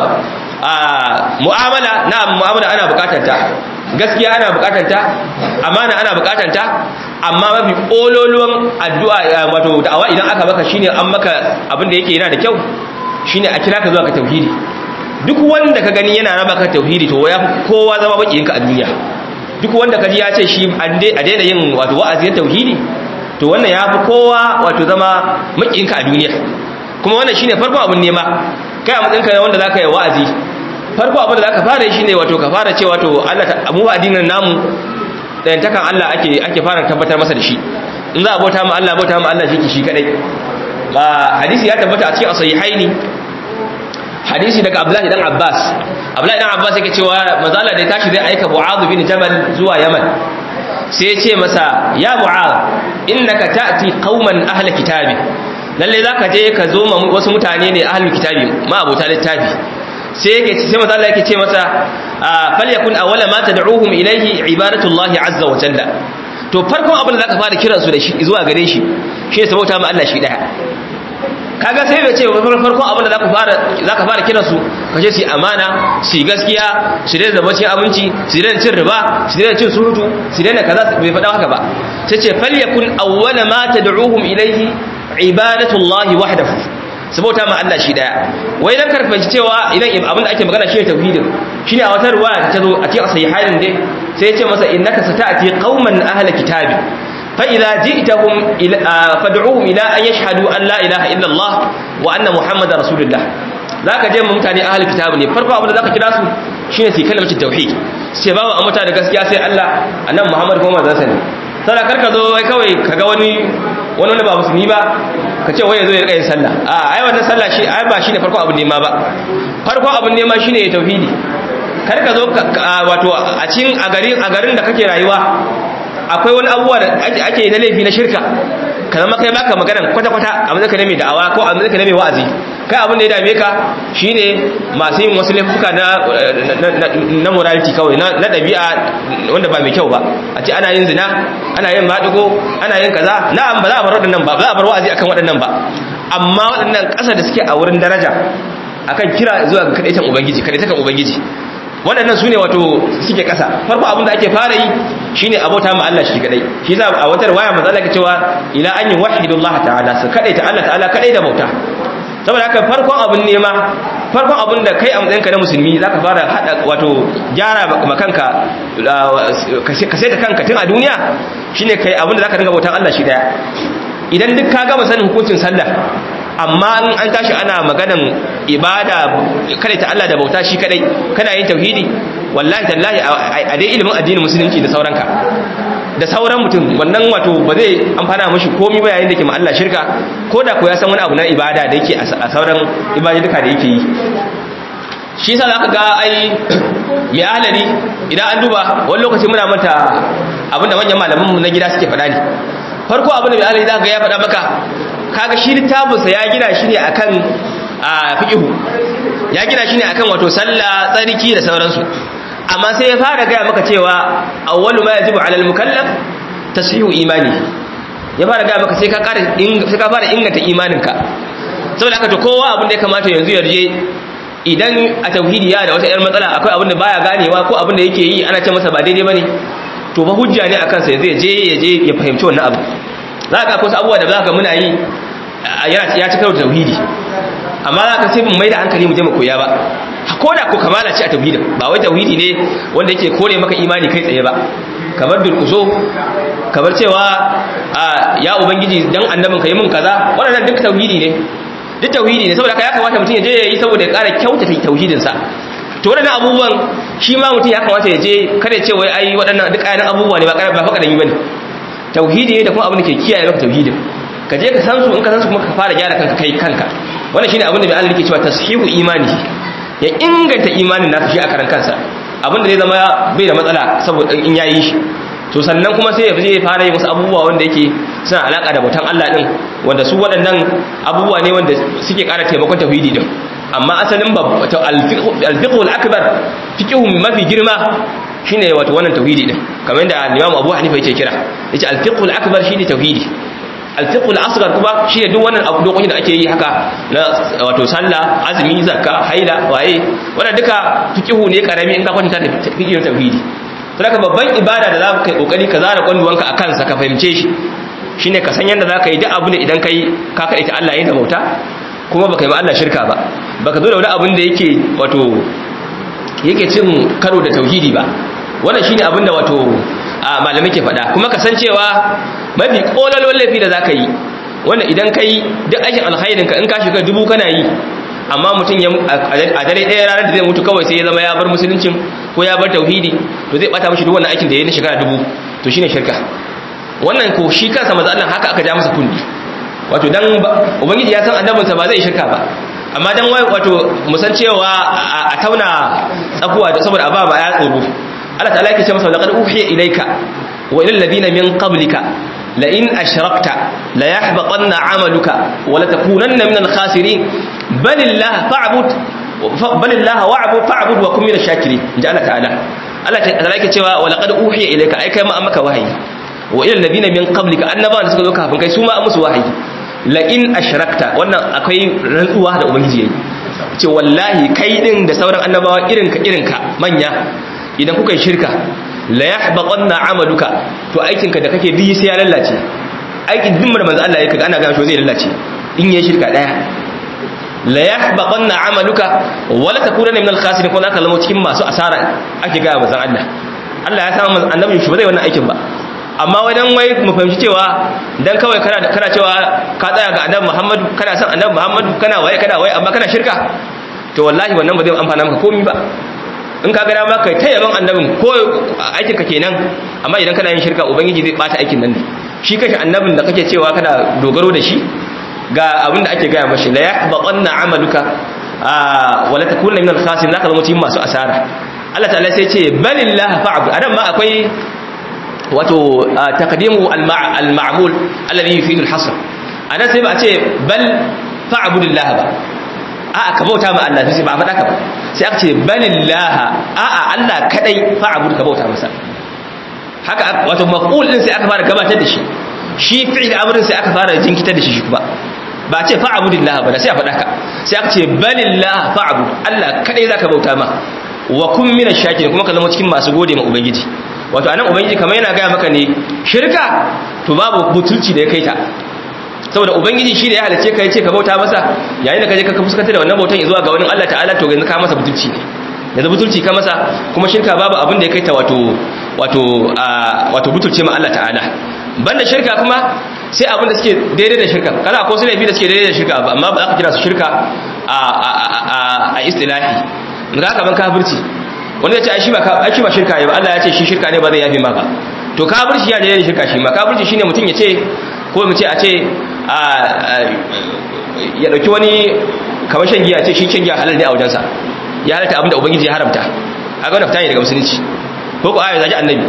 mu'amala na mu'amala ana bukatar ta gaskiya ana bukatar ta amana ana bukatar ta amma mafi ololuwan addu'a wato da'awa idan aka maka shine an maka abin da yake yana da kyau shine a kira ka zuwa ka tauhidi duk wanda ka gani yana raba ka tauhidi to ya kowa zama bakiyinka a duniya duk wanda ka ji ya ce shi a daina yin wato wa'azin tauhidi to wannan ya fi kowa wato zama makiyinka a duniya kuma wannan shine farkon abin nema kai a matsayinka ne wanda zaka yi wa'azi farko abin da zaka fara shi ne wato ka fara cewa to Allah ta mu addinin namu dayantakan Allah ake ake fara tabbatar masa da shi in za a bauta ma Allah bauta ma Allah shi shi kadai ba hadisi ya tabbata a cikin sahihaini hadisi daga Abdullahi dan Abbas Abdullahi dan Abbas yake cewa manzo Allah da ya tashi zai aika Mu'adh bin Jabal zuwa Yaman sai ya ce masa ya Mu'adh innaka ta'ti qauman ahli kitabi lalle zaka je ka zo ma wasu mutane ne ahli kitabi ma abota littafi sai yake sai manzo Allah yake ce masa falyakun awwala ma tad'uhum ilayhi ibadatullahi azza wa jalla to farkon abin da zaka fara kiran su da shi zuwa gare shi shi sabauta ma Allah shi daya kaga sai bai ce farko abin da zaka fara zaka fara kiran su kace su amana su gaskiya su daina da bacin abinci su daina cin riba su daina cin surutu su daina kaza bai faɗa haka ba sai ce falyakun awwala ma tad'uhum ilayhi ibadatullahi wahdahu sabota ma Allah shi daya wai dan karfaci cewa idan abin da ake magana shi tauhidin shine a wata ruwaya ta zo a cikin sahihain dai sai ya ce masa innaka sata'ati qauman ahla kitabi fa idza ji'tahum fad'uhum ila an yashhadu an la ilaha illa Allah wa anna muhammadar rasulullah zaka je mu mutane ahli kitabi ne farko abin da zaka kira su shine su kalmar tauhid sai babu a mutane gaskiya sai Allah annabi muhammad kuma manzon sa ne sai karka zo wai kawai kaga wani wani wani ba musulmi ba ka ce wai yazo ya rika yin sallah a ai wannan sallah shi ai ba shine farko abin nema ba farko abin nema shine tauhidi kar ka zo wato a cikin a garin a garin da kake rayuwa akwai wani abubuwa da ake na laifi na shirka ka zama kai baka magana kwata-kwata a mazaka ne mai da'awa ko a mazaka ne mai wa'azi kai abin da ya dame ka shine masu yin wasu laifuka na na morality kawai na ɗabi'a wanda ba mai kyau ba a ce ana yin zina ana yin maɗigo ana yin kaza na'am ba za a bar waɗannan ba ba za a bar wa'azi akan waɗannan ba amma waɗannan ƙasa da suke a wurin daraja akan kira zuwa ga kaɗaitan ubangiji kaɗaitakan ubangiji waɗannan su ne wato suke ƙasa farko abin da ake fara yi shi ne abota ma Allah shi kadai shi za a wata waya matsala ka cewa ila an yi wahidullah ta'ala su kadai ta Allah ta'ala kadai da bauta saboda haka farkon abin nema farkon abin da kai a matsayinka na musulmi za ka fara haɗa wato gyara makanka ka sai ta kanka tun a duniya shine kai abin da za ka dinga bautan Allah shi daya idan duk ka gama sanin hukuncin sallah amma in an tashi ana maganan ibada kada ta Allah da bauta shi kadai kana yin tauhidi wallahi tallahi a dai ilimin addinin musulunci da sauranka da sauran mutum wannan wato ba zai amfana mashi komai ba yayin da ke ma Allah shirka ko da ko ya san wani abu na ibada da yake a sauran ibaduka da yake yi shi yasa zaka ga ai mai ahlari idan an duba wani lokaci muna manta abinda manyan malaman mu na gida suke faɗa ne farko abin da mai ahlari zaka ga ya faɗa maka kaga shi littafinsa ya gina shi ne akan fiqhu ya gina shi ne akan wato sallah tsarki da sauransu amma sai ya fara gaya maka cewa awwalu ma yajibu alal mukallaf tashihu imani ya fara gaya maka sai ka ƙara sai ka fara inganta imaninka saboda haka to kowa abin da ya kamata yanzu yarje idan a tauhidi ya da wata yar matsala akwai abin da baya ganewa ko abin da yake yi ana ce masa ba daidai bane to ba hujja ne akan sa zai je ya je ya fahimci wannan abu za ka kusa abubuwa da za ka muna yi ya ci karo da tauhidi amma za ka sai mun mai da hankali mu je mu koya ba ko da ko kamala ce a tauhidin ba wai tauhidi ne wanda yake kore maka imani kai tsaye ba kamar durkuso kamar cewa ya ubangiji dan annabin ka yi mun kaza waɗannan duk tauhidi ne duk tauhidi ne saboda ya kamata mutum ya je ya yi saboda ya ƙara kyautata tauhidinsa to waɗannan abubuwan shi ma mutum ya kamata ya je kada ya ce wai ai waɗannan duk ayyukan abubuwa ne ba ba fa kadan yi bane tauhidi ne da kuma abin da ke kiyaye maka tauhidin ka je ka san su in ka san su kuma ka fara gyara kanka kai kanka wannan shine abin da mai Allah yake cewa tashihu imani ya inganta imanin nasa shi a karan kansa abin da zai zama bai da matsala saboda in yayi shi to sannan kuma sai ya zai fara yin wasu abubuwa wanda yake suna alaka da bautan Allah din wanda su waɗannan abubuwa ne wanda suke ƙara taimakon tauhidi din amma asalin al-fiqh al-akbar fiqhu mafi girma shine wato wannan tauhidi din kamar yadda Imam Abu Hanifa yake kira yace al-fiqh al-akbar shine tauhidi al-fiqh al-asghar kuma shine duk wannan abu dokokin da ake yi haka na wato sallah azumi zakka haila waye wannan duka fiqhu ne karami in ka kwanta da fiqhin tauhidi to haka babban ibada da za ka yi kokari ka zara kwanduwanka a kansa ka fahimce shi shine ka san yadda za ka yi duk abu da idan kai ka kaɗai ta Allah da bauta kuma baka yi ma Allah shirka ba baka zo da wani abin da yake wato yake cin karo da tauhidi ba wannan shine abin da wato malamai ke faɗa kuma kasancewa mafi kolalon laifi da zaka yi wanda idan kai duk aikin alkhairin ka in ka shiga dubu kana yi amma mutum ya a dare ɗaya ranar da zai mutu kawai sai ya zama ya bar musuluncin ko ya bar tauhidi to zai bata mishi duk wannan aikin da ya yi na shekara dubu to shine shirka wannan ko shi kansa maza Allah haka aka ja masa kundi wato dan ubangiji ya san annabinsa ba zai shirka ba amma dan wai wato musan cewa a tauna tsakuwa da saboda aba ba ya tsoro Allah ta'ala yake ce masa laqad uhiya ilayka wa ilal ladina min qablika la in ashrakta la yahbatanna 'amaluka wa la takunanna min al-khasirin bal illah fa'bud bal illah wa'bud fa'bud wa kun min ash-shakirin inja Allah ta'ala Allah ta'ala yake cewa wa laqad uhiya ilayka ai kai ma an maka wahayi wa ilal ladina min qablika annabawan da suka zo kafin kai su ma an musu wahayi la in ashrakta wannan akwai rantsuwa da ubangiji yayi ce wallahi kai din da sauran annabawa irinka irinka manya idan kuka yi shirka la yahbaqanna amaluka to aikinka da kake bi sai ya lallace aikin din da manzo Allah yake ana ga shi zai lallace in yi shirka daya la yahbaqanna amaluka wa la takunanna min al-khasirin ko zaka zama cikin masu asara ake ga manzo Allah Allah ya san annabin shi ba zai wannan aikin ba amma wajen wai mu fahimci cewa dan kawai kana kana cewa ka tsaya ga annabi Muhammad kana son annabi Muhammad kana waye kana waye amma kana shirka to wallahi wannan ba zai amfana maka komai ba in ka ga dama kai ta yaban annabin ko aikin ka kenan amma idan kana yin shirka ubangiji zai bata aikin nan ne shi kashi annabin da kake cewa kana dogaro da shi ga abin da ake gaya mashi la yahbaqanna amaluka wala takunna min al-khasirin zaka zama cikin masu asara Allah ta'ala sai ce balillah fa'bud anan ma akwai wato taqdimu al-ma'mul alladhi yufidu al-hasr anan sai ba a ce bal fa'budillah ba a'a ka bauta ma Allah sai ba a faɗa ka ba sai aka ce balillah a'a Allah kadai fa'bud ka bauta masa haka wato maf'ul din sai aka fara gabatar da shi shi fi'il amrin sai aka fara jinkitar da shi shi kuma ba a ce fa'budillah ba sai a faɗa ka sai aka ce balillah fa'bud Allah kadai zaka bauta ma wa kun mina shakirin kuma ka zama cikin masu gode ma ubangiji wato anan ubangiji kamar yana gaya maka ne shirka to babu butulci da ya kai ta saboda ubangiji shi da ya halice ka yace ka bauta masa yayin da ka je ka fuskanta da wannan bautan zuwa ga wani Allah ta'ala to yanzu ka masa butulci ne yanzu butulci ka masa kuma shirka babu abin da ya kai ta wato wato wato butulce ma Allah ta'ala banda shirka kuma sai abin da suke daidai da shirka kana ko su laifi da suke daidai da shirka amma ba za ka kira su shirka a a a istilahi ga kaman kafirci wanda ya ce ai shi ba ai shi ba shirka ne ba Allah ya ce shi shirka ne ba zai yafe maka to kafirci ya je shirka shi ma kafirci shine mutum ya ce ko mu ce a ce ya dauki wani kamar shan giya ce shi shan giya halal ne a wajensa ya halatta abinda ubangiji ya haramta haka wannan fita ne daga musulunci ko ko ayi zaji annabi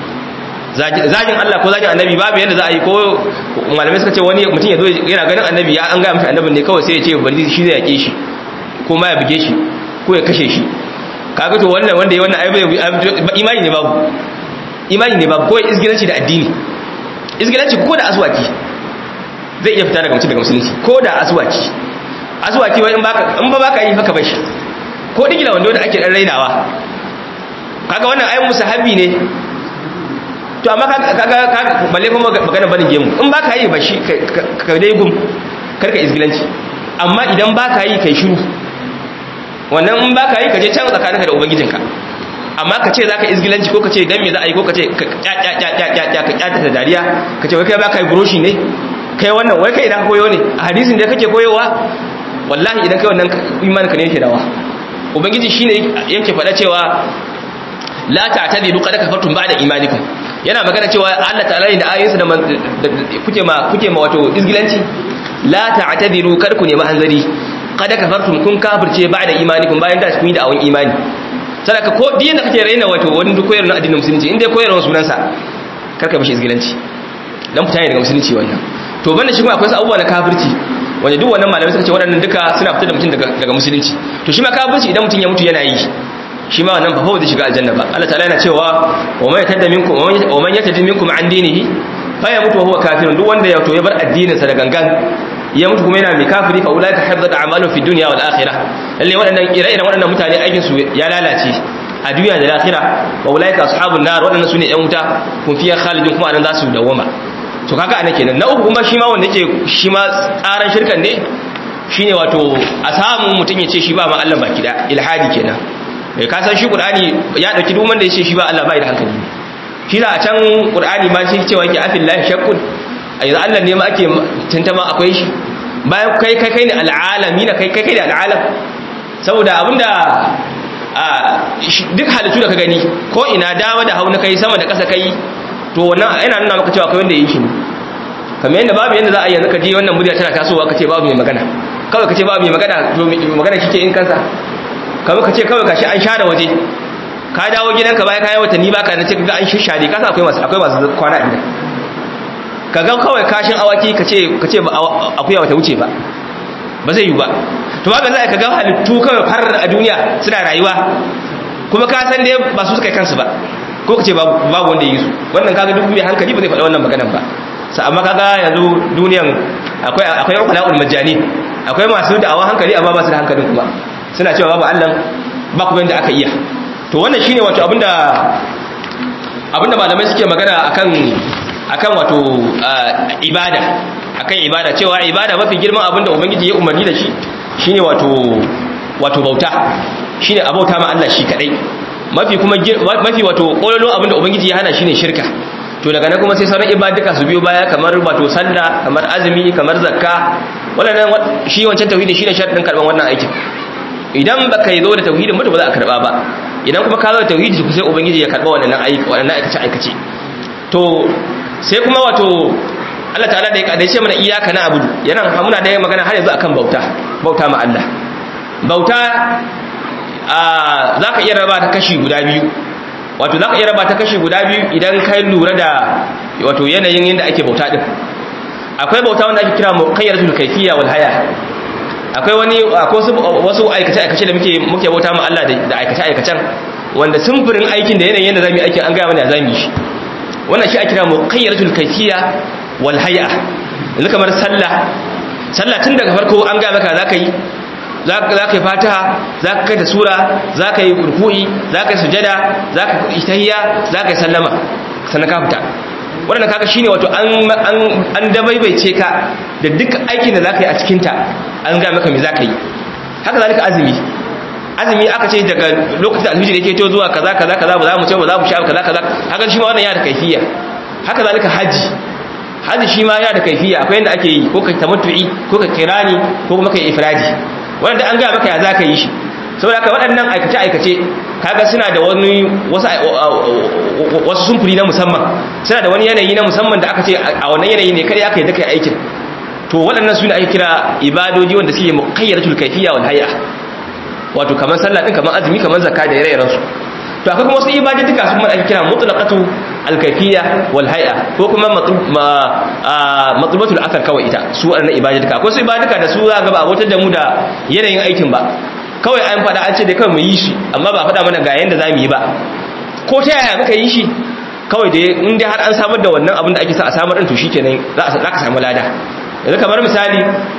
zagin Allah ko zagin annabi babu yadda za a yi ko malamai suka ce wani mutum ya zo yana ganin annabi ya an gaya mashi annabin ne kawai sai ya ce bari shi zai yake shi ko ma ya buge shi ko ya kashe shi kaga to wannan wanda ya wannan ai imani ne babu imani ne babu ko izgilanci da addini izgilanci ko da aswaki zai iya fita daga mutum daga musulunci ko da aswaki aswaki wai in baka in ba baka yi haka bashi ko digila wanda wanda ake dan rainawa kaga wannan ai musahabi ne to amma kaga kaga balle kuma magana barin gemu in baka yi bashi ka dai gum karka izgilanci amma idan baka yi kai shiru wannan in baka yi ka je can tsakaninka da ubangijinka amma ka ce za ka izgilanci ko ka ce dan me za a yi ko ka ce ka kyata da dariya ka ce wai kai baka yi buroshi ne kai wannan wai kai idan koyo ne a hadisin da kake koyowa wallahi idan kai wannan imanin ka ne yake dawa ubangiji shine yake faɗa cewa la ta'tadilu qad kafartum ba'da imanikum yana magana cewa Allah ta'ala ne da ayoyinsa da kuke ma kuke ma wato izgilanci la ta'tadilu kar ku nemi hanzari kada kafartum kun kafirce ba da imanikum bayan da kun yi da'awan imani sadaka ko diyan da kake raina wato wani duk koyarwa na addinin musulunci inda koyarwa sunansa karka mishi izgilanci dan fita ne daga musulunci wannan to banda shi kuma akwai wasu abubuwa na kafirci wanda duk wannan malamai suka ce waɗannan duka suna fitar da mutum daga musulunci to shi ma kafirci idan mutum ya mutu yana yi shi ma wannan ba fa zai shiga aljanna ba Allah ta'ala yana cewa wa man yatadda minkum wa man yatadda minkum an dinihi fa yamutu wa huwa kafirun duk wanda ya to ya bar addinin sa da gangan ya mutu kuma yana mai kafiri fa ulaika habbat a'maluhum fi dunya wal akhirah lalle waɗannan ire-iren waɗannan mutane aikin su ya lalace a duniya da akhirah wa ulaika ashabun nar waɗannan sune ƴan wuta kun fiya khalidun kuma anan za su dawama to kaga anan kenan na uku kuma shi ma wanda yake shi ma tsaran shirkan ne shine wato a samu mutum ya ce shi ba ma Allah baki da ilhadi kenan eh ka san shi qur'ani ya dauki duk wanda ya ce shi ba Allah bai da hankali shi da a can qur'ani ma shi cewa yake afillahi shakkun a yanzu Allah ne ma ake tantama akwai shi bayan kai kai kai ne al'alami na kai kai kai ne al'alam saboda abinda duk halittu da ka gani ko ina dama da hauna kai sama da ƙasa kai to wannan yana nuna maka cewa kai wanda yi shi ne kamar yadda babu yadda za a yanzu ka ji wannan murya tana tasowa ka ce babu mai magana kawai ka ce babu mai magana to magana kike in kansa kamar ka ce kawai ka shi an share waje ka dawo gidanka bayan kayan watanni baka na ce ga an shishare ka san akwai masu akwai masu kwana a gida ka ga kawai kashin awaki ka ce ka ce akuya bata wuce ba ba zai yi ba to ba za ka ga halittu kawai har a duniya suna rayuwa kuma ka san dai ba su suka kansu ba ko ka ce babu wanda yi su wannan kaga duk mai hankali ba zai faɗa wannan maganan ba sa amma kaga yanzu duniyan akwai akwai uqalaul majani akwai masu da'awa hankali amma ba su da hankalin kuma suna cewa babu Allah ba kuma yanda aka iya to wannan shine wato abinda abinda malamai suke magana akan akan wato ibada akan ibada cewa ibada mafi girman abinda ubangiji ya umarni da shi shine wato wato bauta shine abauta ma Allah shi kadai mafi kuma mafi wato kololo abinda ubangiji ya hana shine shirka to daga nan kuma sai sauran ibaduka su biyo baya kamar wato sallah kamar azumi kamar zakka wannan shi wancan tauhidi shine sharadin karban wannan aikin idan baka yi zo da tauhidin mutu ba za a karba ba idan kuma ka zo da tauhidi sai ubangiji ya karba wannan aiki wannan aikace aikace to sai kuma wato Allah ta'ala da ya kadace mana iyaka na abudu yana muna da magana har yanzu akan bauta bauta ma Allah bauta a zaka iya raba ta kashi guda biyu wato zaka iya raba ta kashi guda biyu idan kai lura da wato yanayin yanda ake bauta din akwai bauta wanda ake kira muqayyadatul kayfiyya wal haya akwai wani akwai wasu aikace aikace da muke muke bauta ma Allah da aikace aikacen wanda sumfurin aikin da yanayin yanda zamu yi aikin an ga mana zamu yi shi wannan shi ake kira muqayyadatul kayfiyya wal hay'a yanzu kamar sallah sallah tun daga farko an ga maka zaka yi zaka yi fatiha zaka kai da sura zaka yi ruku'i zaka yi sujada zaka yi tahiyya zaka yi sallama sannan ka fita wannan kaga shine wato an an an dabaibaice ka da duk aikin da zaka yi a cikin ta an ga maka me zaka yi haka zalika azumi azumi aka ce daga lokacin alhiji da yake to zuwa kaza kaza kaza ba za mu ce ba za mu sha kaza kaza haka shi ma wannan yana da kaifiya haka zalika haji haji shi ma yana da kaifiya akwai yanda ake yi ko ka tamattu'i ko ka kirani ko kuma ka ifradi wanda an ga maka ya zaka yi shi saboda haka waɗannan aikace aikace kaga suna da wani wasu wasu sumfuri na musamman suna da wani yanayi na musamman da aka ce a wannan yanayi ne kai aka yi da kai aikin to waɗannan su ne ake kira ibadoji wanda suke muqayyadatul kayfiyya wal hay'a wato kamar sallah din kamar azumi kamar zakka da ire-iren su to akwai kuma wasu ibadi duka su kuma ake kira mutlaqatu al-kayfiyya wal hay'a ko kuma matlubatul athar kawai ita su wannan ibadi duka akwai su ibadi duka da su za ga ba abotar da mu da yanayin aikin ba kawai an fada an ce da kawai mu yi shi amma ba fada mana ga yanda zamu yi ba ko ta yaya muka yi shi kawai da in dai har an samar da wannan abin da ake sa a samar din to shikenan za ka samu lada yanzu kamar misali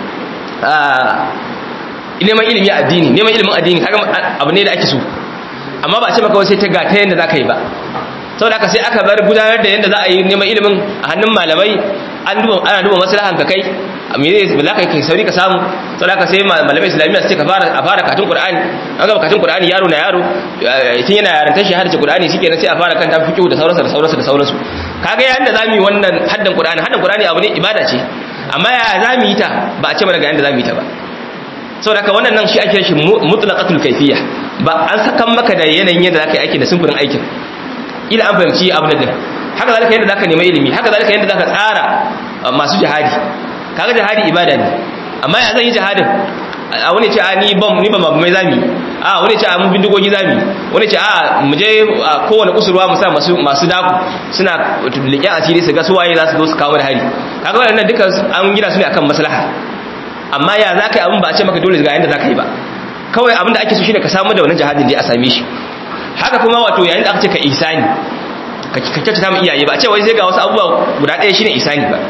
neman ilimi addini neman ilimin addini kaga abu ne da ake so amma ba a ce maka sai ta ga ta yanda zaka yi ba saboda haka sai aka bar gudanar da yanda za a yi neman ilimin a hannun malamai an duba ana duba maslahan ka kai me zai ba ka kai sauri ka samu saboda haka sai malamai islamiyya su ce ka fara a fara katun qur'ani an ga katun qur'ani yaro na yaro tun yana yarantar shi har ce qur'ani shikenan sai a fara kan ta fiqh da sauransu da sauransu da sauransu kaga yanda zamu yi wannan haddan qur'ani haddan qur'ani abu ne ibada ce amma ya zamu yi ta ba a ce mana ga yanda zamu yi ta ba saboda haka wannan nan shi ake shi mutlaqatul kayfiyya ba an sakan maka da yanayin yadda zaka yi aikin da sunfurin aikin ila an fahimci abin da haka zalika yadda zaka nemi ilimi haka zalika yadda zaka tsara masu jihadi kaga jihadi ibada ne amma ya zan yi jihadin a wani ce a ni bam ni ba mai zami a wani ce a mun bindigogi zami wani ce a mu je kowane kusurwa mu sa masu masu daku suna liƙen asiri su ga su waye za su zo su kawo da hari kaga wannan duka an gina su ne akan maslaha amma ya za ka yi abin ba a ce maka dole ga yadda za ka yi ba kawai abin da ake so shine ka samu da wannan jihadin da a same shi haka kuma wato yayin da aka ce ka isani ka kyautata mu iyaye ba a ce wai sai ga wasu abubuwa guda ɗaya shine isani ba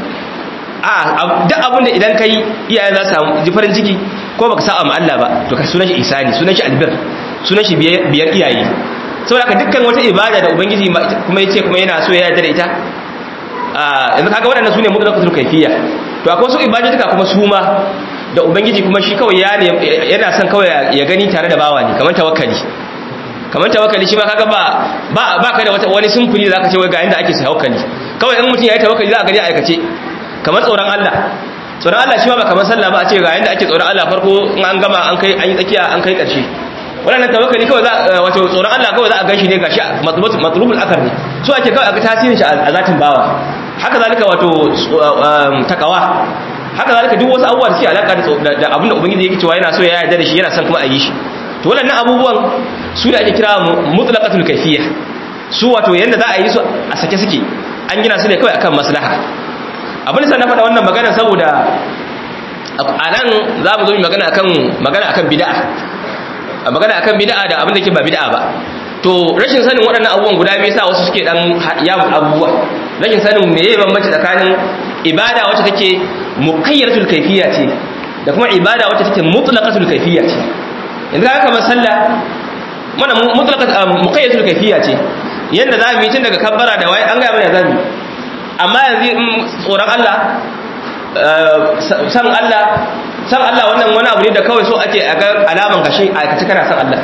a duk abin da idan kai iyaye za su samu ji farin ciki ko baka sa'a ma Allah ba to ka sunan shi isani sunan shi albir sunan shi biyar iyaye saboda ka dukkan wata ibada da ubangiji kuma yace kuma yana so ya yarda da ita yanzu kaga waɗannan sune mutlaqatul kayfiyya to akwai wasu ibadatuka kuma su ma da ubangiji kuma shi kawai ya yana son kawai ya gani tare da bawa ne kamar tawakkali kamar tawakkali shi ma kaga ba ba ba ka da wata wani sunfuri da zaka ce wai ga inda ake tawakkali kawai in mutum yayi tawakkali za ka gani a aikace kamar tsoron Allah tsoron Allah shi ma ba kamar sallah ba a ce ga yanda ake tsoron Allah farko in an gama an kai an yi tsakiya an kai ƙarshe wannan tawakkali kawai za wato tsoron Allah kawai za a ganshi ne gashi matlubul athar ne so ake kawai a ga tasirin shi a zatin bawa haka zalika wato takawa haka zalika duk wasu abubuwa da suke alaka da abinda ubangiji yake cewa yana so ya yarda da shi yana son kuma a yi shi to waɗannan abubuwan su ne ake kira mutlaqatul kayfiyya su wato yanda za a yi su a sake suke an gina su ne kawai akan maslaha abin da na faɗa wannan magana saboda a nan za mu zo mu magana akan magana akan bid'a magana akan bid'a da abin da ke ba bid'a ba to rashin sanin waɗannan abubuwan guda biyu sa wasu suke dan yawo abubuwa rashin sanin me yayi bambanci tsakanin ibada wacce take muqayyaratul kayfiyya ce da kuma ibada wacce take mutlaqatul kayfiyya ce yanzu haka kamar sallah mana mutlaqat muqayyaratul kayfiyya ce yanda za mu yi tun daga kabbara da wai an ga mana zamu amma yanzu tsoron Allah san Allah san Allah wannan wani abu ne da kawai so ake a ga alaman kashi aikace kana san Allah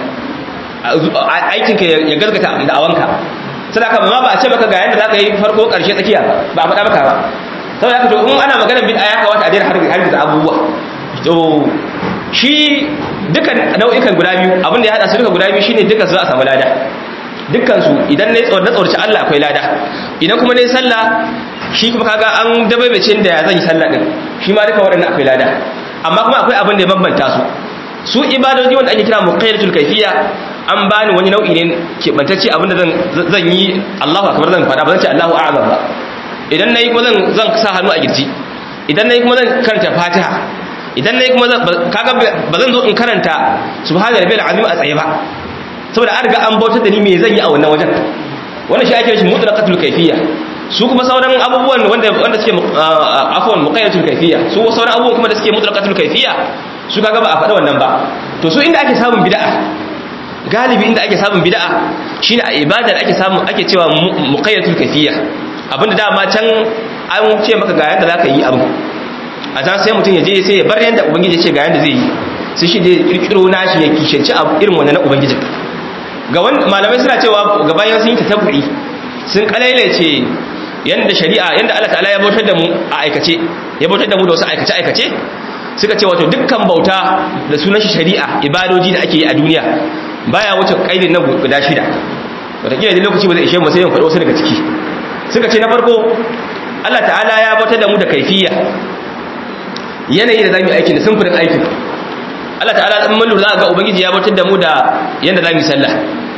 aikinka ya gazgata da awanka sai ka ma ba a ce maka ga yanda zaka yi farko karshe tsakiya ba a faɗa maka ba saboda haka to in ana maganar bid'a ya kawata a daina har har da abubuwa to shi dukan nau'ikan guda biyu abin da ya hada su duka guda biyu shine dukan su za a samu lada dukkan su idan nayi tsawon tsawarci Allah akwai lada idan kuma nayi sallah shi kuma kaga an dabaibacin da ya zan yi sallah din shi ma duka waɗannan akwai lada amma kuma akwai abin da ya bambanta su su ibadoji wanda ake kira muqayyatul kayfiyya an bani wani nau'i ne keɓantacce abinda zan yi Allahu akbar zan faɗa ba zan ce Allahu a'azam ba idan nayi kuma zan zan sa hannu a girji idan nayi kuma zan karanta Fatiha idan nayi kuma kaga ba zan zo in karanta subhana rabbil azim a tsaye ba saboda an riga an bautar da ni me zan yi a wannan wajen wannan shi ake shi mutlaqatul kayfiyya su kuma sauran abubuwan wanda wanda suke afwan muqayyatul kayfiyya su sauran abubuwan kuma da suke mutlaqatul kayfiyya su kaga ba a faɗa wannan ba to su inda ake samun bid'a galibi inda ake samun bid'a shine a ibadar ake samu ake cewa muqayyatul kayfiyya abinda dama can an ce maka ga yanda zaka yi abu a can sai mutum ya je sai ya bar yanda ubangiji ya ce ga yanda zai yi sai shi dai kirkiro nashi ya kishanci abu irin wannan na ubangiji ga wani malamai suna cewa ga bayan sun yi tatabbu'i sun kalailace yanda shari'a yanda Allah ta'ala ya bautar da mu a aikace ya bautar da mu da wasu aikace aikace suka ce wato dukkan bauta da sunan shi shari'a ibadoji da ake yi a duniya baya wuce kaidin nan guda shida wataƙila da lokaci ba zai ishe mu sai yin faɗo wasu daga ciki suka ce na farko Allah ta'ala ya bautar da mu da kaifiya yanayi da zamu yi aikin da sunfurin aikin Allah ta'ala in mun lura ga ubangiji ya bautar da mu da yanda zamu yi sallah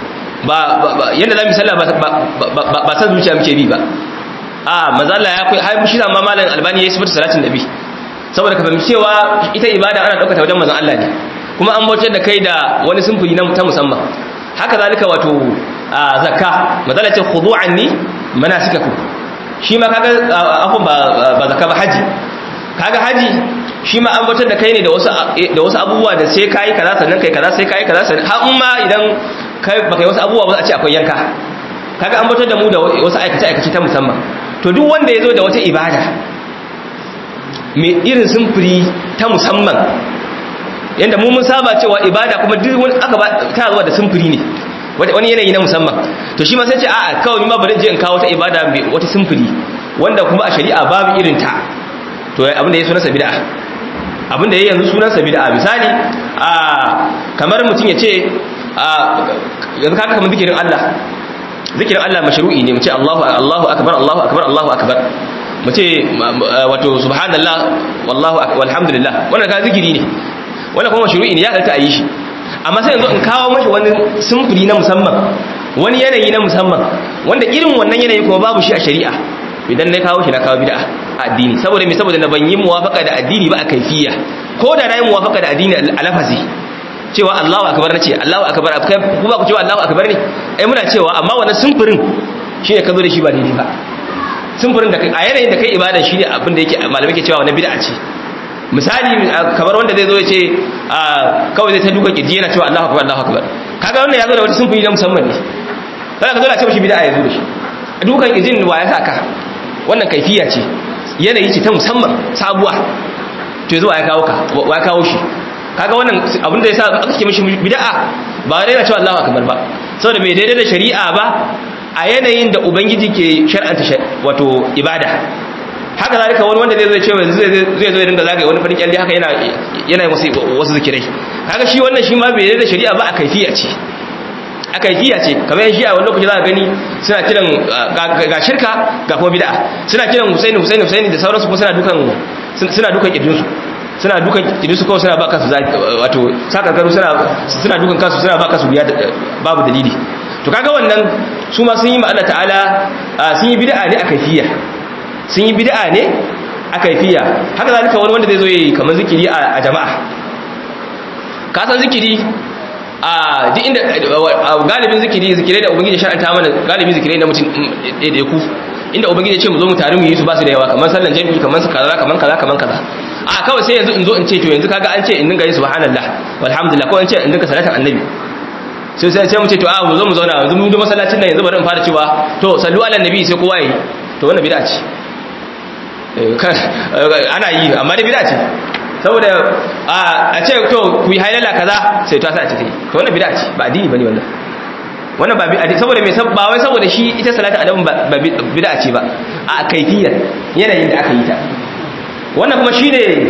ba yanda zamu yi sallah ba ba san zuciya muke bi ba a manzo Allah ya kai har shi ma malam albani ya sifata salatin nabi saboda ka fahimci cewa ita ibada ana ɗaukata wajen manzon Allah ne kuma an bautar da kai da wani simfuri na ta musamman haka zalika wato zakka mazala ce khudu anni manasikakum shi ma kaga afun ba ba zakka ba haji kaga haji shi ma an bautar da kai ne da wasu da wasu abubuwa da sai kai kaza sannan kai kaza sai kai kaza sannan har ma idan kai baka yi wasu abubuwa ba za a ce akwai yanka kaga an bautar da mu da wasu aikace aikace ta musamman to duk wanda ya zo da wata ibada mai irin simfuri ta musamman yadda mu mun saba cewa ibada kuma duk wani aka ba ta zuwa da simfuri ne wani yanayi na musamman to shi ma sai ce a'a kawai ni ma bari je in kawo wata ibada mai wata simfuri wanda kuma a shari'a babu irin ta to abin da ya sunansa bid'a abin da ya yanzu sunansa bid'a misali a kamar mutum ya ce a yanzu kaga kamar zikirin Allah zikirin Allah mashru'i ne mu ce Allahu Allahu akbar Allahu akbar Allahu akbar mu ce wato subhanallah wallahu walhamdulillah wannan ka zikiri ne wannan kuma mashru'i ne ya dalta a yi shi amma sai yanzu in kawo mashi wani simfuri na musamman wani yanayi na musamman wanda irin wannan yanayi kuma babu shi a shari'a idan na kawo shi na kawo bid'a a addini saboda me saboda na ban yi muwafaka da addini ba a kaifiya ko da na yi muwafaka da addini a lafazi cewa Allahu akbar nace Allahu akbar ku ba ku cewa Allahu akbar ne ai muna cewa amma wannan simfurin shine ka zo da shi ba daidai ba simfurin da a yanayin da kai ibada shine abin da yake malamai ke cewa wannan bid'a ce misali kamar wanda zai zo ya ce kawai zai ta duka kirji yana cewa Allahu akbar Allahu akbar kaga wannan ya zo da wata simfuri na musamman ne kada ka zo da ce mishi bid'a ya zo da shi dukan kirjin wa ya saka wannan kaifiya ce yanayi ce ta musamman sabuwa to zuwa ya kawo ka wa ya kawo shi kaga wannan abin da yasa aka ce mishi bid'a ba wai yana cewa Allahu akbar ba saboda bai daidai da shari'a ba a yanayin da ubangiji ke shar'anta wato ibada haka zalika wani wanda zai zo cewa zai zai zo ya dinga zagaye wani farin kyalle haka yana yana wasu wasu zikirai kaga shi wannan shi ma bai daidai da shari'a ba a kaifiya ce a kaifiya ce kamar shi a wani lokaci za ka gani suna kiran ga shirka ga kuma bid'a suna kiran Husaini Husaini Husaini da sauransu kuma suna dukan suna dukan kidinsu suna dukan kidinsu kawai suna ba kansu wato sakarkaru suna suna dukan kansu suna ba kansu biya babu dalili to kaga wannan su ma sun yi ma Allah ta'ala sun yi bid'a ne a kaifiya sun yi bid'a ne a kaifiya haka zalika wani wanda zai zo yi kamar zikiri a jama'a ka san zikiri a duk inda galibin zikiri zikirai da ubangiji shar'anta mana galibin zikirai na mutum ɗaiɗaiku inda ubangiji ya ce mu zo mu tare mu yi su ba su da yawa kamar sallan jami'i kamar su kaza kamar kaza kamar kaza a kawai sai yanzu in zo in ce to yanzu kaga an ce in dinga yin subhanallah walhamdulillah ko in ce in dinga salatin annabi sai sai sai mu ce to a mu zo mu zauna yanzu mu da masallacin nan yanzu bari in fara cewa to sallu ala nabi sai kowa yi to wannan bid'a ce ana yi amma da bid'a ce saboda a ce to ku yi hailala kaza sai ta sa ce to wannan bid'a ce ba addini bane wannan wannan ba bid'a saboda me ba wai saboda shi ita salatu adamu ba bid'a ce ba a kaifiyar yanayin da aka yi ta wannan kuma shine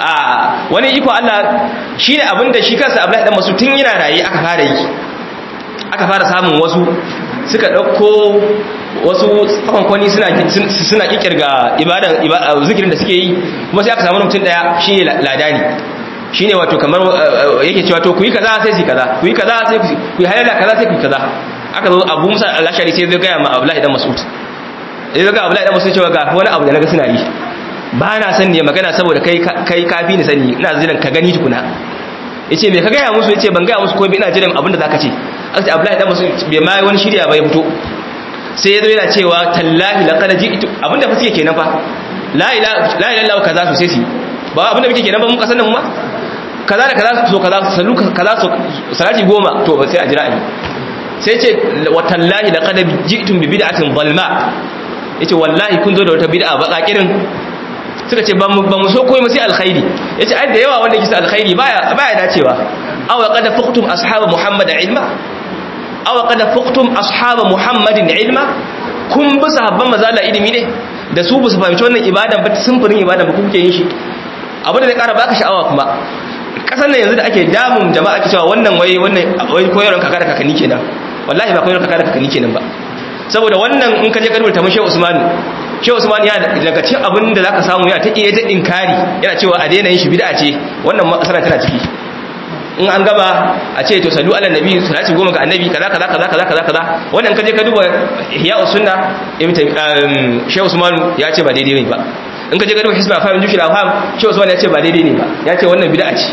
a wani iko Allah shine abinda shi kansa Abdullahi dan Mas'ud tun yana rayi aka fara yi aka fara samun wasu suka dauko wasu tsakonkwani suna suna kikirga ibadan zikirin da suke yi kuma sai aka samu mutum daya shine ladani shine wato kamar yake cewa to ku yi kaza sai su kaza ku yi kaza sai ku yi halala kaza sai ku yi kaza aka zo Abu Musa al-Ashari sai zai ga ma Abdullahi dan Mas'ud sai zai ga Abdullahi dan Mas'ud cewa ga wani abu da naga suna yi ba na san ne magana saboda kai kai kafi ni sani ina jiran ka gani tukuna yace me ka gaya musu yace ban gaya musu ko ina jiran abin da zaka ce aka ce Abdullahi dan Mas'ud bai ma wani shirya ba ya fito sai yazo yana cewa tallahi laqad ji'tu abinda fa suke kenan fa la ilaha la ilaha illallah kaza su sai su ba abinda muke kenan ba mun kasan nan mu ma kaza da kaza so kaza sallu kaza so salati goma to ba sai a jira ni sai ce wa tallahi laqad ji'tum bi bid'atin dhalma yace wallahi kun zo da wata bid'a baka kirin suka ce ba mu so koyi sai alkhairi yace ai da yawa wanda yake alkhairi baya baya dacewa aw qad fuqtum ashab muhammad ilma aw qad fuqtum ashab muhammadin ilma kun bi sahabban mazala ilimi ne da su bu su fahimci wannan ibadan ba sunfurin ibadan ba kuke yin shi abin da zai kara baka sha'awa kuma kasan nan yanzu da ake damun jama'a ake cewa wannan wai wannan wai koyarwar kaka da kakanni kenan wallahi ba koyarwar kaka da kakanni kenan ba saboda wannan in ka je karbar ta mushe Usmanu Shehu Usman ya daga cikin abin da zaka samu ya ta iya ta inkari yana cewa a daina yin shi bid'a ce wannan masana tana ciki in an gaba a ce to sallu ala nabi salati goma ga annabi kaza kaza kaza kaza kaza kaza wannan kaje ka duba ihya sunna ibn Shehu Usman ya ce ba daidai ne ba in kaje ka duba hisba fa min jushil afham Shehu Usman ya ce ba daidai ne ba ya ce wannan bid'a ce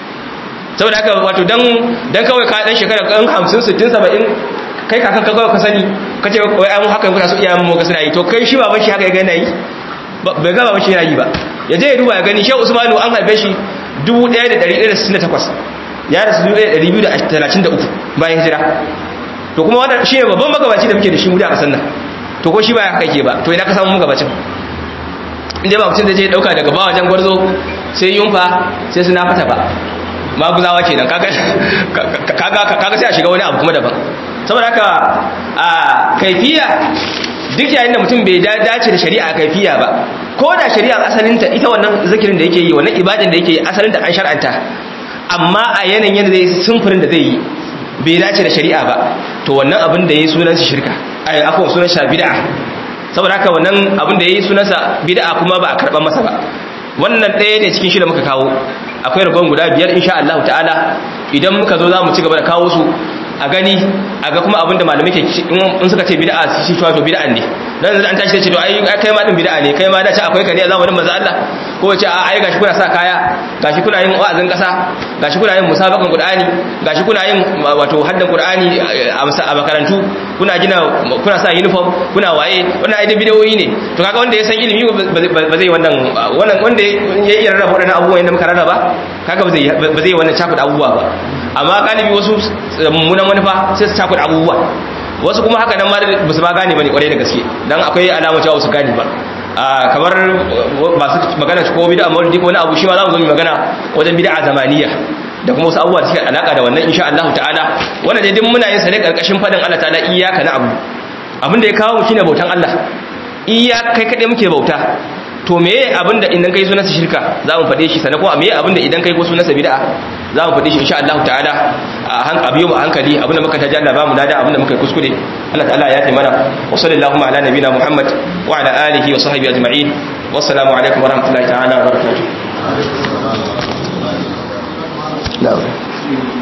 saboda haka wato dan dan kawai ka dan shekara kan 50 60 70 kai kakan ka kawai ka sani ka ce wai an haka kuna so iyayen mu ga suna yi to kai shi baban shi haka ya gani yi bai ga baban shi yana yi ba ya je ya duba ya gani shehu usmanu an haife shi 1168 ya rasu 1233 bayan hijira to kuma wannan shi ne babban magabaci da muke da shi mu da kasan nan to ko shi ba haka yake ba to ina ka samu magabacin inda ba mutum da je dauka daga ba wajen gwarzo sai yunfa sai suna fata ba maguzawa kenan kaga kaga kaga sai a shiga wani abu kuma daban saboda haka a kaifiya duk yayin da mutum bai dace da shari'a kaifiya ba ko da shari'a asalinta ita wannan zikirin da yake yi wannan ibadan da yake yi asalinta an shar'anta amma a yanayin yadda zai sumfurin da zai yi bai dace da shari'a ba to wannan abin da ya yi sunan shi shirka ai akwai sunan shi bid'a saboda haka wannan abin da ya yi sunansa bid'a kuma ba a karɓar masa ba wannan ɗaya ne cikin shi da muka kawo akwai ragon guda biyar insha Allah ta'ala idan muka zo za mu ci gaba da kawo su a gani a ga kuma abinda malamai ke in suka ce bid'a shi to to bid'a ne dan an tashi ce to ai kai ma din bid'a ne kai ma da ce akwai kare a zamanin manzo Allah ko ce a ai gashi kuna sa kaya gashi kuna yin wa'azin kasa gashi kuna yin musabakan qur'ani gashi kuna yin wato haddan qur'ani a makarantu kuna gina kuna sa uniform kuna waye wannan ai da bidiyoyi ne to kaga wanda ya san ilimi ba zai wannan wannan wanda ya iya rarraba wadannan abubuwan da muka rarraba kaga ba zai ba zai wannan cakuɗa abubuwa ba amma galibi wasu mummunan manufa sai su cakuɗa abubuwa wasu kuma haka nan ma ba su ba gane ba ne kwarai da gaske dan akwai alamun cewa su gane ba kamar masu magana ko bid'a maulidi ko wani abu shi ma za mu zo mu magana wajen bid'a zamaniya da kuma wasu abubuwa da suke alaka da wannan insha Allah ta'ala wannan dai duk muna yin sa ne karkashin fadin Allah ta'ala iyyaka na'budu abinda ya kawo mu shine bautan Allah iya kai kade muke bauta to meye abinda idan kai sunansa shirka za mu faɗe shi sannan kuma meye abinda idan kai ko sunansa bid'a za mu faɗe shi insha Allah ta'ala a biyo mu a hankali abinda muka taji Allah ba mu dada abinda muka kuskure Allah ta'ala ya yi mana wa sallallahu ala nabina Muhammad wa ala alihi wa sahbihi ajma'in wassalamu alaikum wa rahmatullahi ta'ala wa barakatuh